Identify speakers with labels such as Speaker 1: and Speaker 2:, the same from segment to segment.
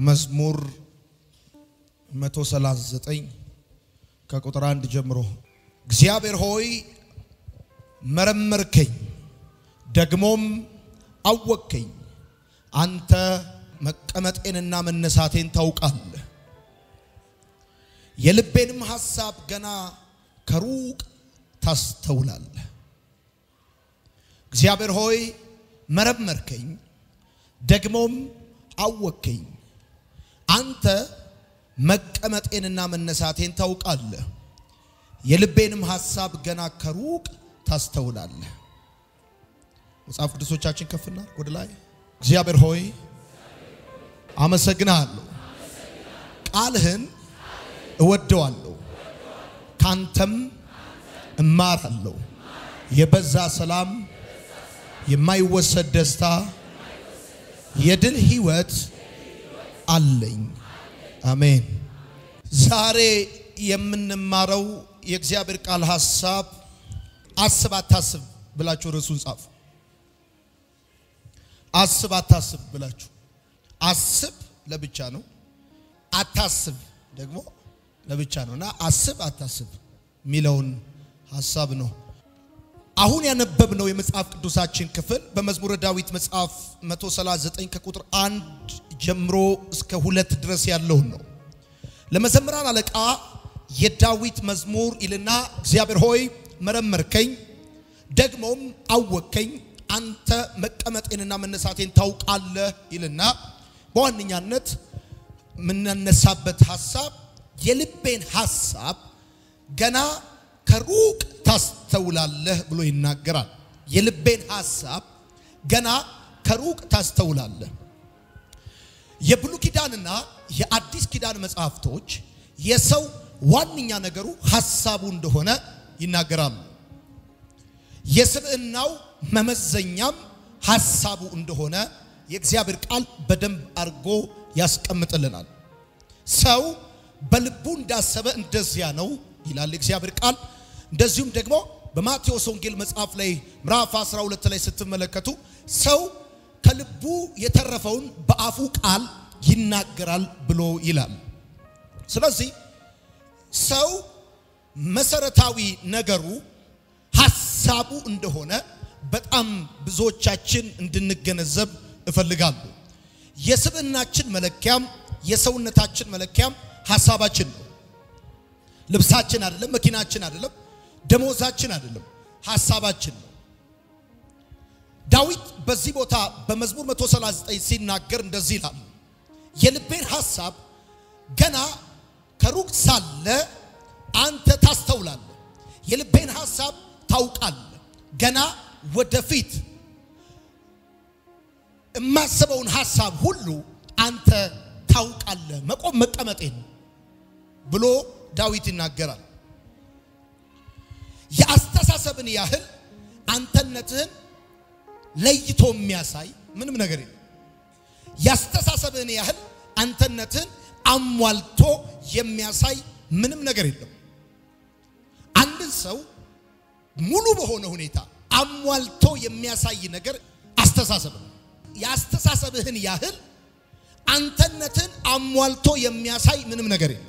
Speaker 1: መዝሙር 139 ከቁጥር አንድ ጀምሮ እግዚአብሔር ሆይ መረመርከኝ፣ ደግሞም አወቅከኝ። አንተ መቀመጤንና መነሳቴን ታውቃለህ፣ የልቤንም ሐሳብ ገና ከሩቅ ታስተውላለህ። እግዚአብሔር ሆይ መረመርከኝ፣ ደግሞም አወቅከኝ። አንተ መቀመጤንና መነሳቴን ታውቃለህ፣ የልቤንም ሐሳብ ገና ከሩቅ ታስተውላለህ። መጽሐፍ ቅዱሶቻችን ከፍና ወደ ላይ። እግዚአብሔር ሆይ አመሰግናለሁ፣ ቃልህን እወደዋለሁ፣ ካንተም እማራለሁ። የበዛ ሰላም፣ የማይወሰድ ደስታ፣ የድል ህይወት አለኝ። አሜን። ዛሬ የምንማረው የእግዚአብሔር ቃል ሐሳብ አስብ አታስብ ብላችሁ ርዕሱን ጻፉ። አስብ አታስብ ብላችሁ አስብ ለብቻ ነው፣ አታስብ ደግሞ ለብቻ ነው እና አስብ አታስብ የሚለውን ሐሳብ ነው። አሁን ያነበብነው የመጽሐፍ ቅዱሳችን ክፍል በመዝሙረ ዳዊት መጽሐፍ 139 ከቁጥር አንድ ጀምሮ እስከ ሁለት ድረስ ያለውን ነው። ለመዘምራን አለቃ የዳዊት መዝሙር ይልና እግዚአብሔር ሆይ መረመርከኝ፣ ደግሞም አወቅከኝ፣ አንተ መቀመጤንና መነሳቴን ታውቃለህ ይልና በዋነኛነት የምናነሳበት ሐሳብ የልቤን ሐሳብ ገና ከሩቅ ታስተውላለህ ብሎ ይናገራል። የልቤን ሐሳብ ገና ከሩቅ ታስተውላለህ። የብሉይ ኪዳንና የአዲስ ኪዳን መጽሐፍቶች የሰው ዋነኛ ነገሩ ሐሳቡ እንደሆነ ይናገራሉ። የስብዕናው መመዘኛም ሐሳቡ እንደሆነ የእግዚአብሔር ቃል በደንብ አድርጎ ያስቀምጥልናል። ሰው በልቡ እንዳሰበ እንደዚያ ነው ይላል የእግዚአብሔር ቃል። እንደዚሁም ደግሞ በማቴዎስ ወንጌል መጽሐፍ ላይ ምዕራፍ 12 ላይ ስትመለከቱ ሰው ከልቡ የተረፈውን በአፉ ቃል ይናገራል ብሎ ይላል። ስለዚህ ሰው መሰረታዊ ነገሩ ሐሳቡ እንደሆነ በጣም ብዙዎቻችን እንድንገነዘብ እፈልጋለሁ። የስብዕናችን መለኪያም የሰውነታችን መለኪያም ሐሳባችን ነው። ልብሳችን አይደለም፣ መኪናችን አይደለም፣ ደሞዛችን አይደለም፣ ሐሳባችን ነው። ዳዊት በዚህ ቦታ በመዝሙር 139 ሲናገር እንደዚህ ይላል፣ የልቤን ሐሳብ ገና ከሩቅ ሳለ አንተ ታስተውላለህ፣ የልቤን ሐሳብ ታውቃለህ። ገና ወደፊት የማስበውን ሐሳብ ሁሉ አንተ ታውቃለህ። መቆም መቀመጤን ብሎ ዳዊት ይናገራል። የአስተሳሰብን ያህል አንተነትህን ለይቶ የሚያሳይ ምንም ነገር የለም። የአስተሳሰብህን ያህል አንተነትህን አሟልቶ የሚያሳይ ምንም ነገር የለም። አንድን ሰው ሙሉ በሆነ ሁኔታ አሟልቶ የሚያሳይ ነገር አስተሳሰብ ነው። የአስተሳሰብህን ያህል አንተነትህን አሟልቶ የሚያሳይ ምንም ነገር የለም።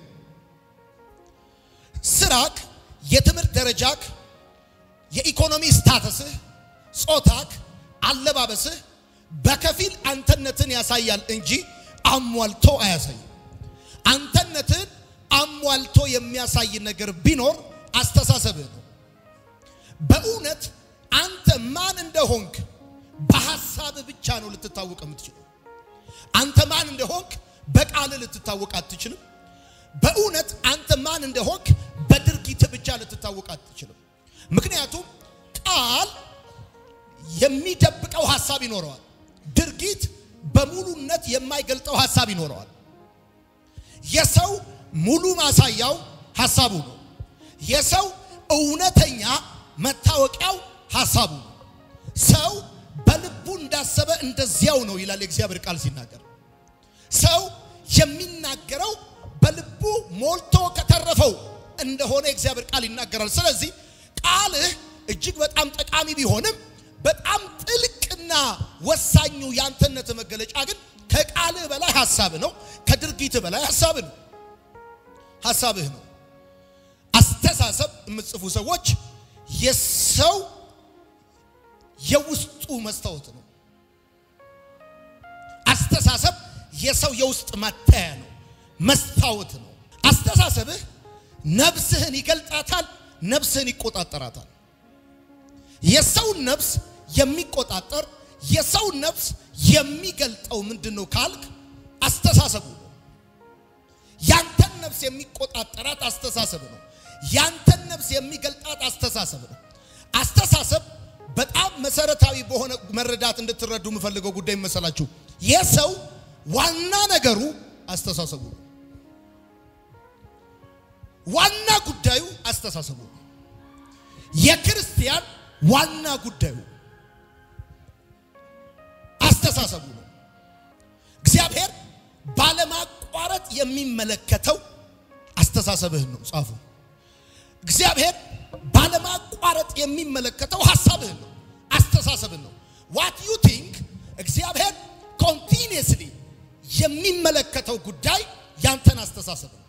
Speaker 1: ስራክ፣ የትምህርት ደረጃክ፣ የኢኮኖሚ ስታተስህ፣ ጾታክ፣ አለባበስህ በከፊል አንተነትን ያሳያል እንጂ አሟልቶ አያሳይም። አንተነትን አሟልቶ የሚያሳይ ነገር ቢኖር አስተሳሰብህ ነው። በእውነት አንተ ማን እንደሆንክ በሐሳብህ ብቻ ነው ልትታወቅ የምትችለው። አንተ ማን እንደሆንክ በቃልህ ልትታወቅ አትችልም። በእውነት አንተ ማን እንደሆንክ በድርጊትህ ብቻ ልትታወቅ አትችልም። ምክንያቱም ቃል የሚደብቀው ሐሳብ ይኖረዋል። ድርጊት በሙሉነት የማይገልጠው ሐሳብ ይኖረዋል። የሰው ሙሉ ማሳያው ሐሳቡ ነው። የሰው እውነተኛ መታወቂያው ሐሳቡ ነው። ሰው በልቡ እንዳሰበ እንደዚያው ነው ይላል የእግዚአብሔር ቃል ሲናገር። ሰው የሚናገረው በልቡ ሞልቶ ከተረፈው እንደሆነ የእግዚአብሔር ቃል ይናገራል። ስለዚህ ቃልህ እጅግ በጣም ጠቃሚ ቢሆንም በጣም ጥልቅና ወሳኙ የአንተነት መገለጫ ግን ከቃልህ በላይ ሐሳብህ ነው። ከድርጊትህ በላይ ሐሳብህ ነው። ሐሳብህ ነው። አስተሳሰብ የምትጽፉ ሰዎች የሰው የውስጡ መስታወት ነው። አስተሳሰብ የሰው የውስጥ ማታያ ነው፣ መስታወት ነው። አስተሳሰብህ ነፍስህን ይገልጣታል፣ ነፍስህን ይቆጣጠራታል። የሰውን ነፍስ የሚቆጣጠር የሰውን ነፍስ የሚገልጠው ምንድን ነው ካልክ አስተሳሰቡ ነው። ያንተን ነፍስ የሚቆጣጠራት አስተሳሰብ ነው። ያንተን ነፍስ የሚገልጣት አስተሳሰብ ነው። አስተሳሰብ በጣም መሰረታዊ በሆነ መረዳት እንድትረዱ የምፈልገው ጉዳይ መሰላችሁ። የሰው ዋና ነገሩ አስተሳሰቡ ነው። ዋና ጉዳዩ አስተሳሰቡ ነው። የክርስቲያን ዋና ጉዳዩ አስተሳሰቡ ነው። እግዚአብሔር ባለማቋረጥ የሚመለከተው አስተሳሰብህን ነው። ጻፉ። እግዚአብሔር ባለማቋረጥ የሚመለከተው ሐሳብህን ነው፣ አስተሳሰብህን ነው። ዋት ዩ ቲንክ እግዚአብሔር ኮንቲኒየስሊ የሚመለከተው ጉዳይ ያንተን አስተሳሰብ ነው።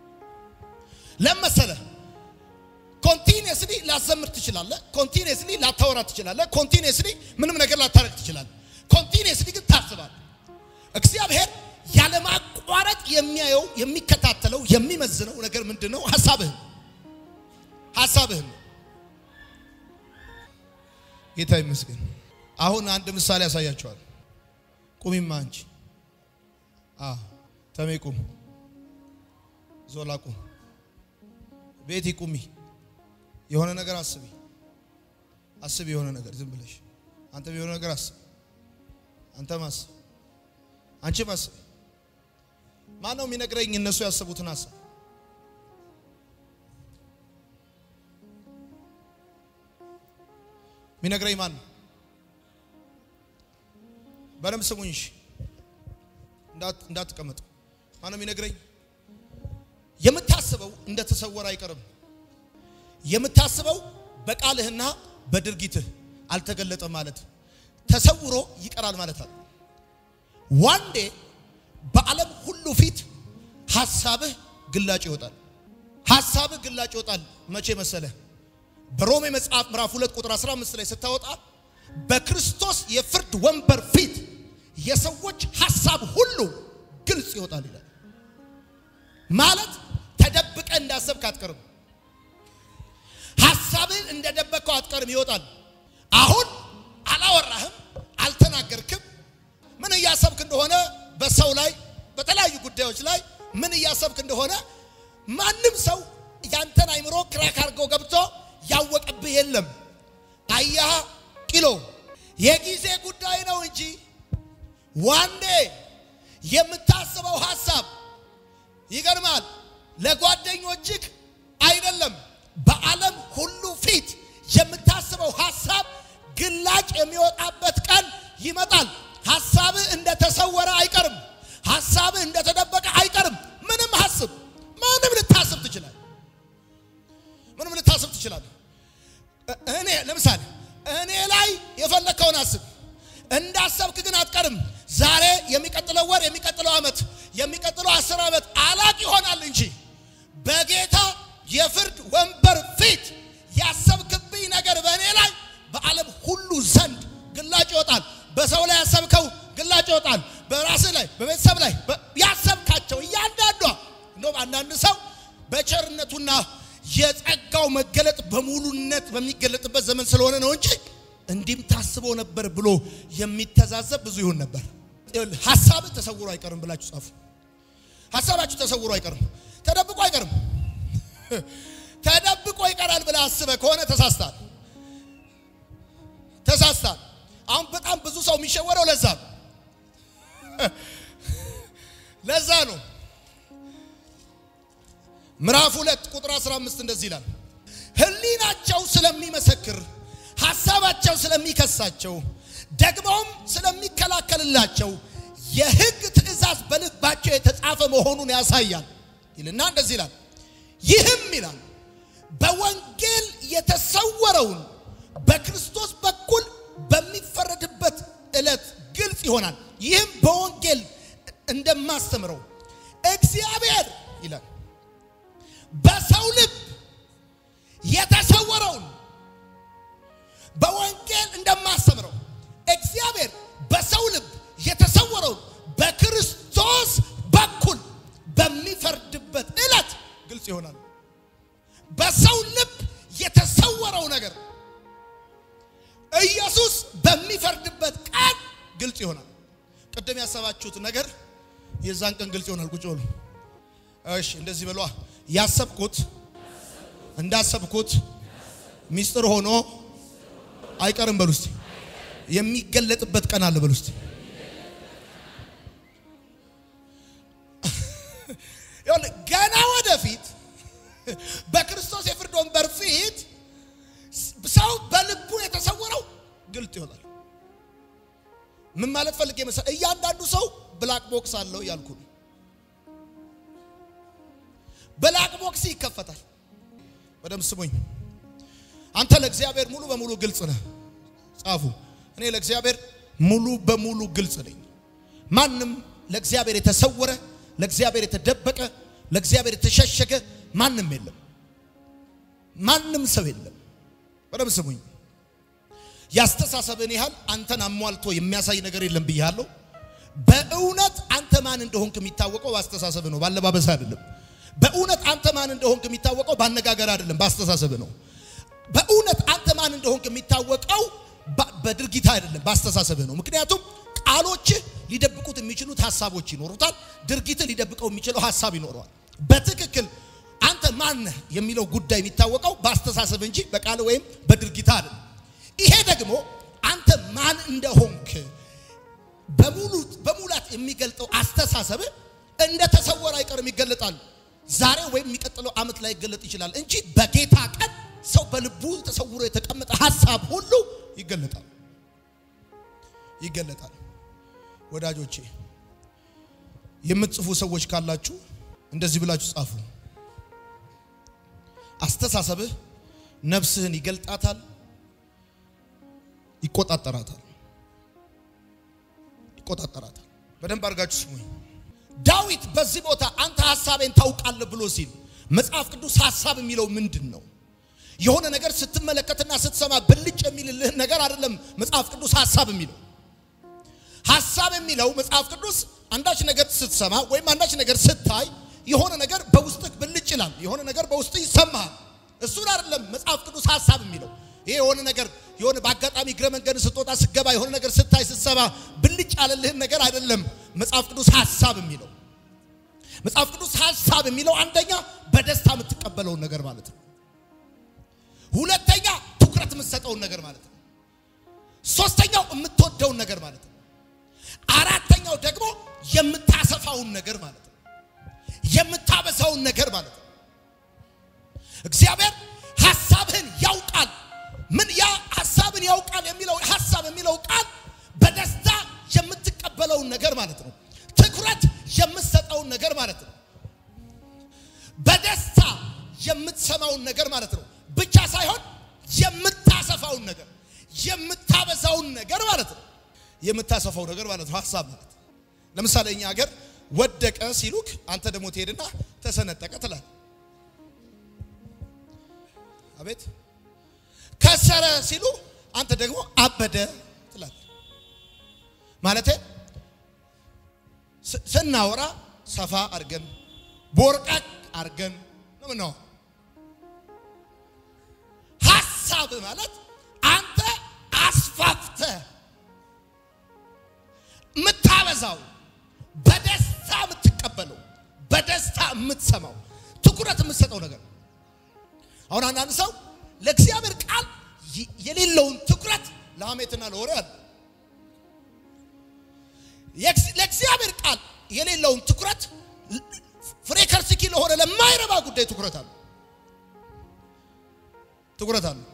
Speaker 1: ለመሰለ ኮንቲኒየስሊ ላዘምር ትችላለህ። ኮንቲኒየስሊ ላታወራ ትችላለህ። ኮንቲኒየስሊ ምንም ነገር ላታረግ ትችላለህ። ኮንቲኒየስሊ ግን ታስባለህ። እግዚአብሔር ያለማቋረጥ የሚያየው የሚከታተለው የሚመዝነው ነገር ምንድን ነው? ሐሳብህን ሐሳብህን ነው። ጌታ ይመስገን። አሁን አንድ ምሳሌ ያሳያቸዋል። ቁሚማ አንቺ አዎ፣ ተሜ ቁም፣ ዞላ ቁም፣ ቤቲ ቁሚ። የሆነ ነገር አስቢ፣ አስቢ የሆነ ነገር ዝም ብለሽ አንተም የሆነ ነገር አስብ፣ አንተም አስብ፣ አንቺም አስቢ። ማን ነው የሚነግረኝ እነሱ ያሰቡትን ሀሳብ? የሚነግረኝ ማን ነው? በደንብ ስሙኝ እሺ፣ እንዳትቀመጡ። ማን ነው የሚነግረኝ? የምታስበው እንደተሰወረ አይቀርም። የምታስበው በቃልህና በድርጊትህ አልተገለጠም ማለት ተሰውሮ ይቀራል ማለት አለ። ዋንዴ በዓለም ሁሉ ፊት ሐሳብህ ግላጭ ይወጣል። ሐሳብህ ግላጭ ይወጣል። መቼ መሰለህ? በሮሜ መጽሐፍ ምዕራፍ 2 ቁጥር 15 ላይ ስታወጣ በክርስቶስ የፍርድ ወንበር ፊት የሰዎች ሐሳብ ሁሉ ግልጽ ይወጣል ይላል። ማለት ተደብቀ እንዳሰብክ አትቀርም። ሐሳብህን እንደደበቀው አትቀርም፣ ይወጣል። አሁን አላወራህም፣ አልተናገርክም። ምን እያሰብክ እንደሆነ በሰው ላይ በተለያዩ ጉዳዮች ላይ ምን እያሰብክ እንደሆነ ማንም ሰው ያንተን አይምሮ ክራክ አድርገው ገብቶ ያወቀብህ የለም። አያ ቂሎ የጊዜ ጉዳይ ነው እንጂ ዋንዴ የምታስበው ሐሳብ ይገርማል። ለጓደኞችህ አይደለም፣ በዓለም ሁሉ ፊት የምታስበው ሐሳብ ግላጭ የሚወጣበት ቀን ይመጣል። ሐሳብህ እንደተሰወረ አይቀርም። ሐሳብህ እንደተደበቀ አይቀርም። ምንም ሐስብ፣ ምንም ልታስብ ትችላለህ። ምንም ልታስብ ትችላለህ። እኔ ለምሳሌ እኔ ላይ የፈለግከውን አስብ። እንዳሰብክ ግን አትቀርም። ዛሬ፣ የሚቀጥለው ወር፣ የሚቀጥለው ዓመት፣ የሚቀጥለው አስር ዓመት አላቅ ይሆናል እንጂ በጌታ የፍርድ ወንበር ፊት ያሰብክብኝ ነገር በእኔ ላይ በዓለም ሁሉ ዘንድ ግላጭ ይወጣል። በሰው ላይ ያሰብከው ግላጭ ይወጣል። በራስህ ላይ፣ በቤተሰብ ላይ ያሰብካቸው እያንዳንዷ እንደውም አንዳንድ ሰው በቸርነቱና የጸጋው መገለጥ በሙሉነት በሚገለጥበት ዘመን ስለሆነ ነው እንጂ እንዲህም ታስቦ ነበር ብሎ የሚተዛዘብ ብዙ ይሆን ነበር። ሀሳብ ተሰውሮ አይቀርም ብላችሁ ጻፉ። ሀሳባችሁ ተሰውሮ አይቀርም፣ ተደብቆ አይቀርም። ተደብቆ ይቀራል ብለህ አስበህ ከሆነ ተሳስታል፣ ተሳስታል። አሁን በጣም ብዙ ሰው የሚሸወረው ለዛ ነው፣ ለዛ ነው። ምዕራፍ ሁለት ቁጥር 15 እንደዚህ ይላል፣ ሕሊናቸው ስለሚመሰክር ሐሳባቸው ስለሚከሳቸው ደግሞም ስለሚከላከልላቸው የሕግ ትእዛዝ በልባቸው የተጻፈ መሆኑን ያሳያል ይልና እንደዚህ ይላል። ይህም ይላል በወንጌል የተሰወረውን በክርስቶስ በኩል በሚፈረድበት ዕለት ግልጽ ይሆናል። ይህም በወንጌል እንደማስተምረው እግዚአብሔር ይላል በሰው ልብ የተሰወረውን በወንጌል እንደማስተምረው እግዚአብሔር በሰው ልብ የተሰወረውን በክርስቶስ በኩል በሚፈርድበት ዕለት ግልጽ ይሆናል። በሰው ልብ የተሰወረው ነገር ኢየሱስ በሚፈርድበት ቀን ግልጽ ይሆናል። ቅድም ያሰባችሁት ነገር የዛን ቀን ግልጽ ይሆናል። ቁጭ በሉ። እሺ፣ እንደዚህ በሏ። ያሰብኩት እንዳሰብኩት ሚስጥር ሆኖ አይቀርም በሉ እስቲ። የሚገለጥበት ቀን አለ በሉ እስቲ። ገና ወደፊት በክርስቶስ የፍርድ ወንበር ፊት ሰው በልቡ የተሰወረው ግልጥ ይሆናል። ምን ማለት ፈልጌ መሰለህ? እያንዳንዱ ሰው ብላክ ቦክስ አለው እያልኩ ነው። ብላክ ቦክስ ይከፈታል። በደምብ ስሙኝ። አንተ ለእግዚአብሔር ሙሉ በሙሉ ግልጽ ነህ። ጻፉ። እኔ ለእግዚአብሔር ሙሉ በሙሉ ግልጽ ነኝ። ማንም ለእግዚአብሔር የተሰወረ፣ ለእግዚአብሔር የተደበቀ፣ ለእግዚአብሔር የተሸሸገ ማንም የለም። ማንም ሰው የለም። በደምብ ስሙኝ። ያስተሳሰብን ያህል አንተን አሟልቶ የሚያሳይ ነገር የለም ብያለሁ። በእውነት አንተ ማን እንደሆንክ የሚታወቀው በአስተሳሰብ ነው፣ ባለባበስ አይደለም። በእውነት አንተ ማን እንደሆንክ የሚታወቀው ባነጋገር አይደለም፣ በአስተሳሰብ ነው። በእውነት አንተ ማን እንደሆንክ የሚታወቀው በድርጊት አይደለም፣ በአስተሳሰብ ነው። ምክንያቱም ቃሎችህ ሊደብቁት የሚችሉት ሀሳቦች ይኖሩታል። ድርጊትህ ሊደብቀው የሚችለው ሀሳብ ይኖረዋል። በትክክል አንተ ማን ነህ የሚለው ጉዳይ የሚታወቀው በአስተሳሰብ እንጂ በቃል ወይም በድርጊት አይደለም። ይሄ ደግሞ አንተ ማን እንደሆንክ በሙላት የሚገልጠው አስተሳሰብ እንደ ተሰወረ አይቀርም ይገለጣል። ዛሬ ወይም የሚቀጥለው ዓመት ላይ ይገለጥ ይችላል እንጂ በጌታ ቀን ሰው በልቡ ተሰውሮ የተቀመጠ ሀሳብ ሁሉ ይገለጣል ይገለጣል። ወዳጆቼ የምትጽፉ ሰዎች ካላችሁ እንደዚህ ብላችሁ ጻፉ። አስተሳሰብህ ነፍስህን ይገልጣታል፣ ይቆጣጠራታል ይቆጣጠራታል። በደንብ አድርጋችሁ ስሙኝ። ዳዊት በዚህ ቦታ አንተ ሐሳቤን ታውቃለህ ብሎ ሲል መጽሐፍ ቅዱስ ሐሳብ የሚለው ምንድን ነው? የሆነ ነገር ስትመለከትና ስትሰማ ብልጭ የሚልልህን ነገር አይደለም። መጽሐፍ ቅዱስ ሐሳብ የሚለው ሐሳብ የሚለው መጽሐፍ ቅዱስ አንዳች ነገር ስትሰማ ወይም አንዳች ነገር ስታይ የሆነ ነገር በውስጥህ ብልጭ ይላል። የሆነ ነገር በውስጥህ ይሰማሃል። እሱን አይደለም መጽሐፍ ቅዱስ ሐሳብ የሚለው ይሄ የሆነ ነገር የሆነ በአጋጣሚ እግረ መንገድ ስትወጣ ስገባ የሆነ ነገር ስታይ ስትሰማ ብልጭ ያለልህን ነገር አይደለም መጽሐፍ ቅዱስ ሐሳብ የሚለው። መጽሐፍ ቅዱስ ሐሳብ የሚለው አንደኛ በደስታ የምትቀበለውን ነገር ማለት ነው። ሁለተኛ ትኩረት የምትሰጠውን ነገር ማለት ነው። ሶስተኛው የምትወደውን ነገር ማለት ነው። አራተኛው ደግሞ የምታሰፋውን ነገር ማለት ነው። የምታበዛውን ነገር ማለት ነው። እግዚአብሔር ሐሳብህን ያውቃል። ምን ያ ሐሳብን ያውቃል የሚለው ሐሳብ የሚለው ቃል በደስታ የምትቀበለውን ነገር ማለት ነው። ትኩረት የምትሰጠውን ነገር ማለት ነው። በደስታ የምትሰማውን ነገር ማለት ነው። ብቻ ሳይሆን የምታሰፋውን ነገር የምታበዛውን ነገር ማለት ነው። የምታሰፋው ነገር ማለት ነው ሐሳብ ማለት ለምሳሌ እኛ ሀገር ወደቀ ሲሉክ አንተ ደግሞ ትሄድና ተሰነጠቀ ትላለህ። አቤት ከሰረ ሲሉ አንተ ደግሞ አበደ ትላለህ። ማለቴ ስናወራ ሰፋ አድርገን ቦርቃቅ አድርገን ነው ምነው። ሐሳብ ማለት አንተ አስፋፍተ የምታበዛው በደስታ የምትቀበለው በደስታ የምትሰማው ትኩረት የምትሰጠው ነገር አሁን አንዳንድ ሰው ለእግዚአብሔር ቃል የሌለውን ትኩረት ለሐሜትና ለወሬ አለ። ለእግዚአብሔር ቃል የሌለውን ትኩረት ፍሬ ከርስኪ ለሆነ ለማይረባ ጉዳይ ትኩረት አለ ትኩረት አለ።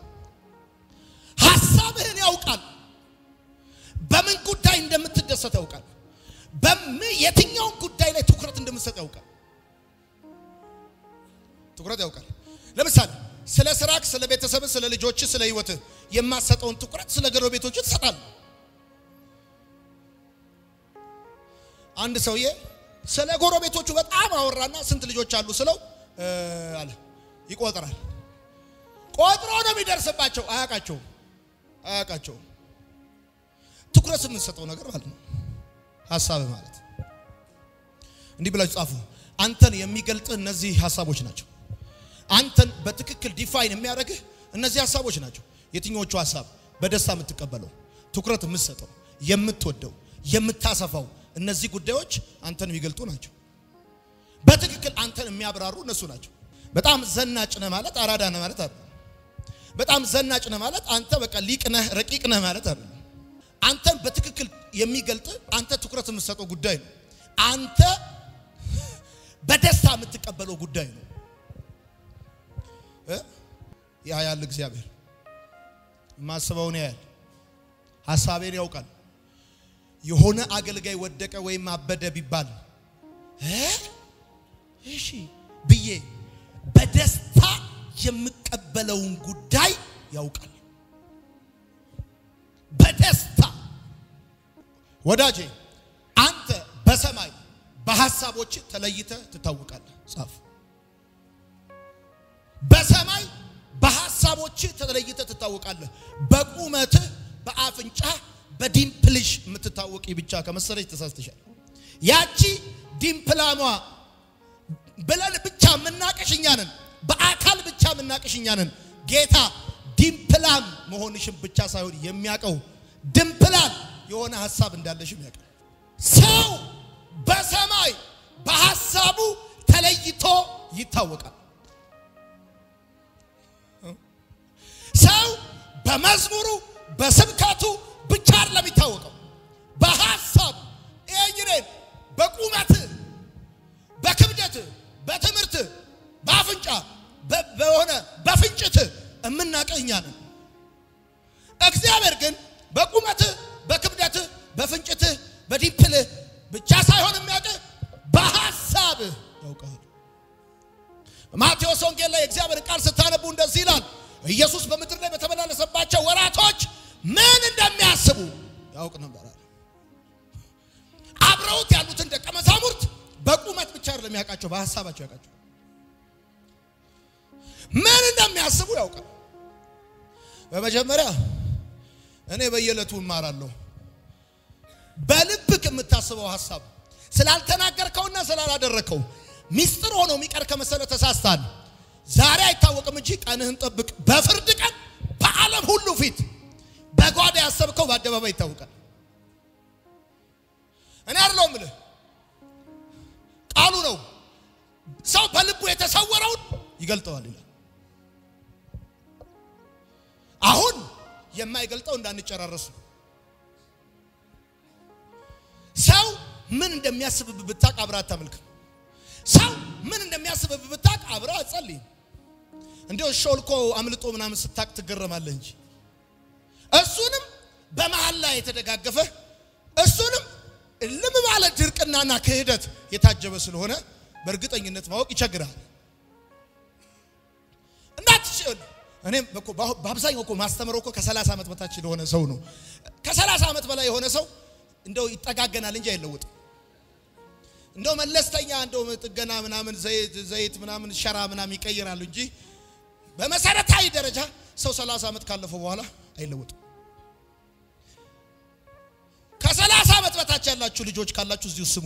Speaker 1: ሐሳብህን ያውቃል። በምን ጉዳይ እንደምትደሰት ያውቃል። በምን የትኛውን ጉዳይ ላይ ትኩረት እንደምትሰጥ ያውቃል። ትኩረት ያውቃል። ለምሳሌ ስለ ስራክ፣ ስለ ቤተሰብ፣ ስለ ልጆች፣ ስለ ህይወት የማሰጠውን ትኩረት ስለ ጎረቤቶች ትሰጣለህ። አንድ ሰውዬ ስለ ጎረቤቶቹ በጣም አወራና ስንት ልጆች አሉ ስለው አለ ይቆጥራል። ቆጥሮ ነው የሚደርስባቸው። አያውቃቸውም አያውቃቸውም። ትኩረት የምንሰጠው ነገር ማለት ነው። ሀሳብ ማለት እንዲህ ብላችሁ ጻፉ። አንተን የሚገልጥህ እነዚህ ሀሳቦች ናቸው። አንተን በትክክል ዲፋይን የሚያደርግህ እነዚህ ሀሳቦች ናቸው። የትኞቹ ሀሳብ? በደስታ የምትቀበለው፣ ትኩረት የምትሰጠው፣ የምትወደው፣ የምታሰፋው እነዚህ ጉዳዮች አንተን የሚገልጡ ናቸው። በትክክል አንተን የሚያብራሩ እነሱ ናቸው። በጣም ዘናጭ ነህ ማለት አራዳ ነህ ማለት አይደለም። በጣም ዘናጭ ነህ ማለት አንተ በቃ ሊቅ ነህ ረቂቅ ነህ ማለት አይደለም። አንተን በትክክል የሚገልጥ አንተ ትኩረት የምትሰጠው ጉዳይ ነው። አንተ በደስታ የምትቀበለው ጉዳይ ነው። ያ ያል እግዚአብሔር የማስበውን ያያል፣ ሀሳቤን ያውቃል። የሆነ አገልጋይ ወደቀ ወይም አበደ ቢባል እሺ ብዬ በደስታ የምቀበለውን ጉዳይ ያውቃል። በደስታ ወዳጄ፣ አንተ በሰማይ በሐሳቦች ተለይተ ትታወቃለህ። ጻፍ። በሰማይ በሐሳቦች ተለይተ ትታወቃለህ። በቁመትህ፣ በአፍንጫ፣ በዲምፕልሽ የምትታወቂ ብቻ ከመሰለች ተሳስተሻል። ያቺ ዲምፕላሟ ብለን ብቻ የምናቅሽ እኛ ነን። በአካል ብቻ የምናቅሽ እኛ ነን። ጌታ ዲምፕላም መሆንሽን ብቻ ሳይሆን የሚያውቀው ድምፕላል የሆነ ሐሳብ እንዳለሽም ያውቃል። ሰው በሰማይ በሐሳቡ ተለይቶ ይታወቃል። ሰው በመዝሙሩ በስብከቱ ብቻ አይደለም የሚታወቀው፣ በሐሳብ ይሄኝኔን በቁመት በክብደት በትምህርት በአፍንጫ በሆነ በፍንጭት የምናውቅህ እኛ ነን። እግዚአብሔር ግን በቁመትህ በክብደትህ በፍንጭትህ በዲምፕልህ ብቻ ሳይሆን የሚያውቅህ በሐሳብህ ያውቃል። ማቴዎስ ወንጌል ላይ የእግዚአብሔርን ቃል ስታነቡ እንደዚህ ይላል። ኢየሱስ በምድር ላይ በተመላለሰባቸው ወራቶች ምን እንደሚያስቡ ያውቅ ነበር። አብረውት ያሉትን ደቀ መዛሙርት በቁመት ብቻ አይደለም ያውቃቸው፣ በሐሳባቸው ያውቃቸው። ምን እንደሚያስቡ ያውቃል። በመጀመሪያ እኔ በየዕለቱ እማራለሁ። በልብክ የምታስበው ሐሳብ ስላልተናገርከውና ስላላደረከው ሚስጥር ሆኖ የሚቀር ከመሰለ ተሳስታል። ዛሬ አይታወቅም እንጂ ቀንህን ጠብቅ። በፍርድ ቀን በዓለም ሁሉ ፊት በጓዳ ያሰብከው በአደባባይ ይታወቃል። እኔ አይደለሁም እምልህ ቃሉ ነው። ሰው በልቡ የተሰወረውን ይገልጠዋል ይላል። አሁን የማይገልጠው እንዳንጨራረሱ ሰው ምን እንደሚያስብብ ብታቅ አብረህ አታመልክም። ሰው ምን እንደሚያስብብ ብታቅ አብረህ አትጸልይም። እንዲያው ሾልኮ አምልጦ ምናምን ስታቅ ትገረማለህ እንጂ እሱንም በመሃል ላይ የተደጋገፈ እሱንም ልም ባለ ድርቅናና ክህደት የታጀበ ስለሆነ በእርግጠኝነት ማወቅ ይቸግራል። እንዳትችል እኔም እኮ በአብዛኛው እኮ ማስተምረው እኮ ከ30 ዓመት በታች ለሆነ ሰው ነው። ከ30 ዓመት በላይ የሆነ ሰው እንደው ይጠጋገናል እንጂ አይለወጥም። እንደው መለስተኛ እንደው ጥገና ምናምን ዘይት ዘይት ምናምን ሸራ ምናምን ይቀይራሉ እንጂ በመሰረታዊ ደረጃ ሰው 30 ዓመት ካለፈው በኋላ አይለወጥም። ከ30 ዓመት በታች ያላችሁ ልጆች ካላችሁ እዚሁ ስሙ።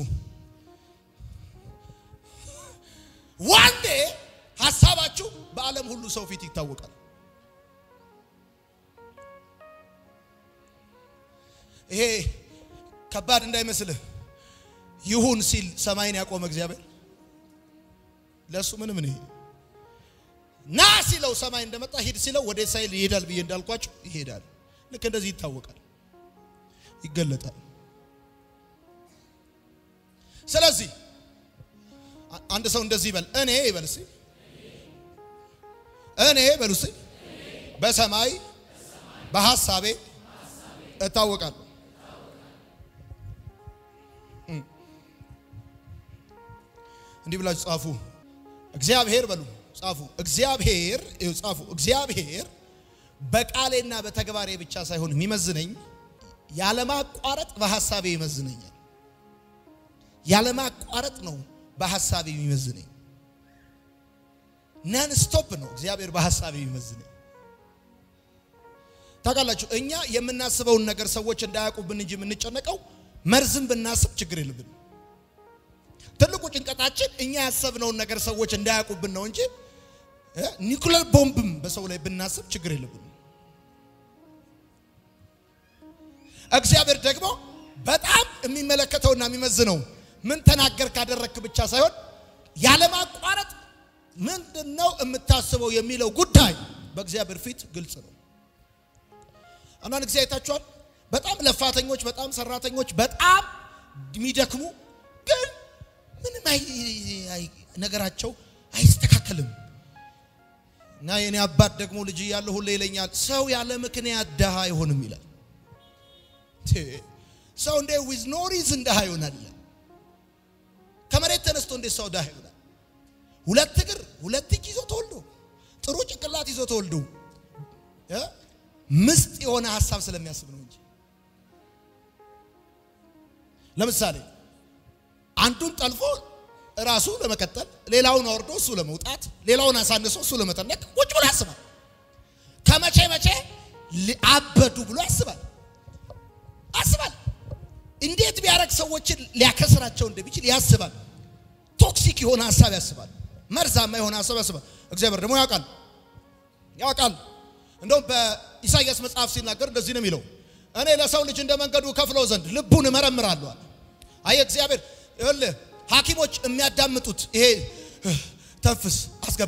Speaker 1: ዋንዴ ሀሳባችሁ በዓለም ሁሉ ሰው ፊት ይታወቃል። ይሄ ከባድ እንዳይመስልህ። ይሁን ሲል ሰማይን ያቆመ እግዚአብሔር ለእሱ ምንም ነው። ና ሲለው ሰማይ እንደመጣ ሂድ ሲለው ወደ ሳይል ይሄዳል ብዬ እንዳልኳቸው ይሄዳል። ልክ እንደዚህ ይታወቃል፣ ይገለጣል። ስለዚህ አንድ ሰው እንደዚህ ይበል፣ እኔ ይበል እስኪ እኔ በሉ እስኪ በሰማይ በሐሳቤ እታወቃለሁ። እንዲህ ብላችሁ ጻፉ። እግዚአብሔር በሉ ጻፉ። እግዚአብሔር ጻፉ። እግዚአብሔር በቃሌና በተግባሬ ብቻ ሳይሆን የሚመዝነኝ ያለማቋረጥ በሐሳቤ ይመዝነኛል። ያለማቋረጥ ነው በሐሳብ የሚመዝነኝ። ነን ስቶፕ ነው እግዚአብሔር በሐሳብ የሚመዝነኝ። ታውቃላችሁ እኛ የምናስበውን ነገር ሰዎች እንዳያውቁብን እንጂ የምንጨነቀው መርዝም ብናስብ ችግር የለብንም። ትልቁ ጭንቀታችን እኛ ያሰብነውን ነገር ሰዎች እንዳያውቁብን ነው እንጂ ኒኩለር ቦምብም በሰው ላይ ብናስብ ችግር የለብንም። እግዚአብሔር ደግሞ በጣም የሚመለከተውና የሚመዝነው ምን ተናገር ካደረግክ ብቻ ሳይሆን ያለማቋረጥ ምንድን ነው የምታስበው የሚለው ጉዳይ በእግዚአብሔር ፊት ግልጽ ነው። አንዳንድ ጊዜ አይታችኋል። በጣም ለፋተኞች፣ በጣም ሰራተኞች፣ በጣም የሚደክሙ ግን ምንም ነገራቸው አይስተካከልም። እና የኔ አባት ደግሞ ልጅ እያለ ሁሌ ይለኛል፣ ሰው ያለ ምክንያት ድሃ አይሆንም ይላል። ሰው እንደ ዊዝ ኖ ሪዝን ድሃ ይሆናል ይላል። ከመሬት ተነስቶ እንዴት ሰው ድሃ ይሆናል? ሁለት እግር ሁለት እጅ ይዞ ተወልዶ ጥሩ ጭንቅላት ይዞ ተወልዶ ምስጥ የሆነ ሀሳብ ስለሚያስብ ነው እንጂ ለምሳሌ አንዱን ጠልፎ ራሱ ለመቀጠል ሌላውን አወርዶ እሱ ለመውጣት ሌላውን አሳንሶ እሱ ለመጠነቅ ቁጭ ብሎ ያስባል። ከመቼ መቼ አበዱ ብሎ ያስባል አስባል። እንዴት ቢያደርግ ሰዎችን ሊያከስራቸው እንደሚችል ያስባል። ቶክሲክ የሆነ ሀሳብ ያስባል። መርዛማ የሆነ ሀሳብ ያስባል። እግዚአብሔር ደግሞ ያውቃል ያውቃል። እንደውም በኢሳይያስ መጽሐፍ ሲናገር እንደዚህ ነው የሚለው እኔ ለሰው ልጅ እንደ መንገዱ ከፍለው ዘንድ ልቡን እመረምራለሁ አለ። አይ እግዚአብሔር ይኸውልህ ሐኪሞች የሚያዳምጡት ይሄ ተንፍስ አስገባ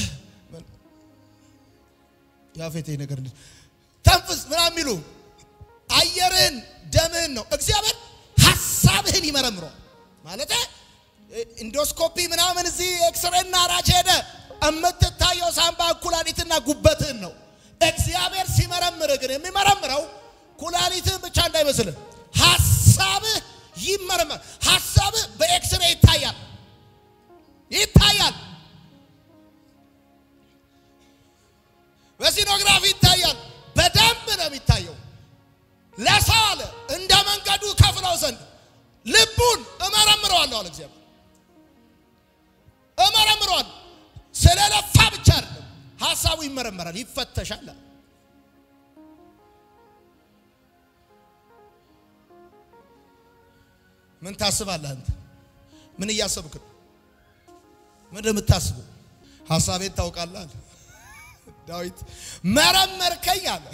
Speaker 1: ያፌቴ ነገር ተንፍስ ምናምን የሚሉ አየርህን ደምህን ነው። እግዚአብሔር ሀሳብህን ይመረምረዋል ማለት ኢንዶስኮፒ ምናምን እዚህ ኤክስሬና ራጅ ሄደ የምትታየው ሳምባ ኩላሊትና ጉበትህን ነው። እግዚአብሔር ሲመረምርህ ግን የሚመረምረው ኩላሊትህን ብቻ እንዳይመስልህ ሀሳብህ ይመረመር። ሀሳብህ በኤክስሬ ይታያል ይታያል፣ በሲኖግራፊ ይታያል። በደንብ ነው የሚታየው። ለሰው አለ እንደ መንገዱ ከፍለው ዘንድ ልቡን እመረምረዋለሁ አለ እግዚአብሔር። እመረምረዋለሁ ስለለፋ ብቻ አይደለም፣ ሀሳቡ ይመረመራል፣ ይፈተሻል። ምን ታስባለህ አንተ? ምን እያሰብክ ነው? ምን እንደምታስበው ሀሳቤን ታውቃለህ አለ ዳዊት። መረመርከኝ አለ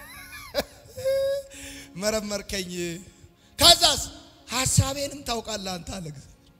Speaker 1: መረመርከኝ። ከዛስ ሀሳቤንም ታውቃለህ አንተ አለ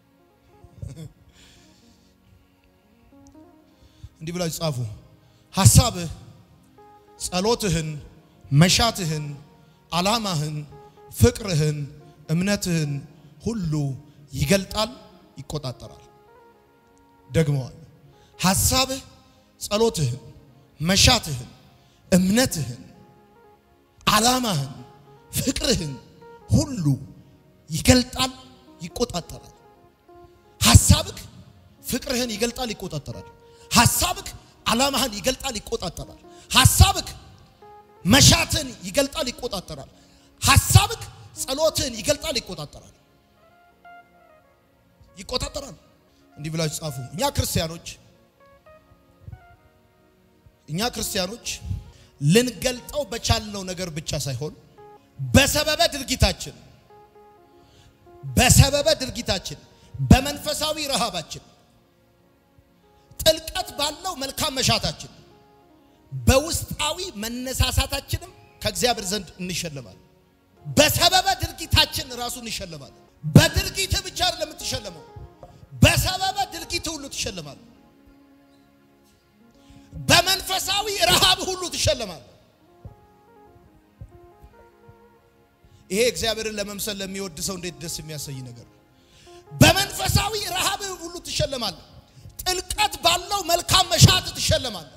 Speaker 1: እንዲህ ብላችሁ ጻፉ። ሀሳብህ፣ ጸሎትህን፣ መሻትህን፣ ዓላማህን፣ ፍቅርህን፣ እምነትህን ሁሉ ይገልጣል፣ ይቆጣጠራል። ደግመዋል። ሀሳብህ፣ ጸሎትህን፣ መሻትህን፣ እምነትህን፣ ዓላማህን፣ ፍቅርህን ሁሉ ይገልጣል፣ ይቆጣጠራል። ሀሳብህ ፍቅርህን ይገልጣል፣ ይቆጣጠራል። ሀሳብክ ዓላማህን ይገልጣል፣ ይቆጣጠራል። ሀሳብክ መሻትን ይገልጣል፣ ይቆጣጠራል። ሀሳብክ ጸሎትን ይገልጣል፣ ይቆጣጠራል። ይቆጣጠራል። እንዲህ ብላችሁ ጻፉ። እኛ ክርስቲያኖች እኛ ክርስቲያኖች ልንገልጠው በቻልነው ነገር ብቻ ሳይሆን በሰበበ ድርጊታችን በሰበበ ድርጊታችን በመንፈሳዊ ረሃባችን ጥልቀት ባለው መልካም መሻታችን በውስጣዊ መነሳሳታችንም ከእግዚአብሔር ዘንድ እንሸለማለን። በሰበበ ድርጊታችን ራሱ እንሸለማለን። በድርጊት ብቻ አይደለም የምትሸለመው፣ በሰበበ ድርጊት ሁሉ ትሸለማለህ። በመንፈሳዊ ረሃብ ሁሉ ትሸለማለህ። ይሄ እግዚአብሔርን ለመምሰል ለሚወድ ሰው እንዴት ደስ የሚያሰኝ ነገር ነው። በመንፈሳዊ ረሃብ ሁሉ ትሸለማለህ። ጥልቀት ባለው መልካም መሻት ትሸለማለህ።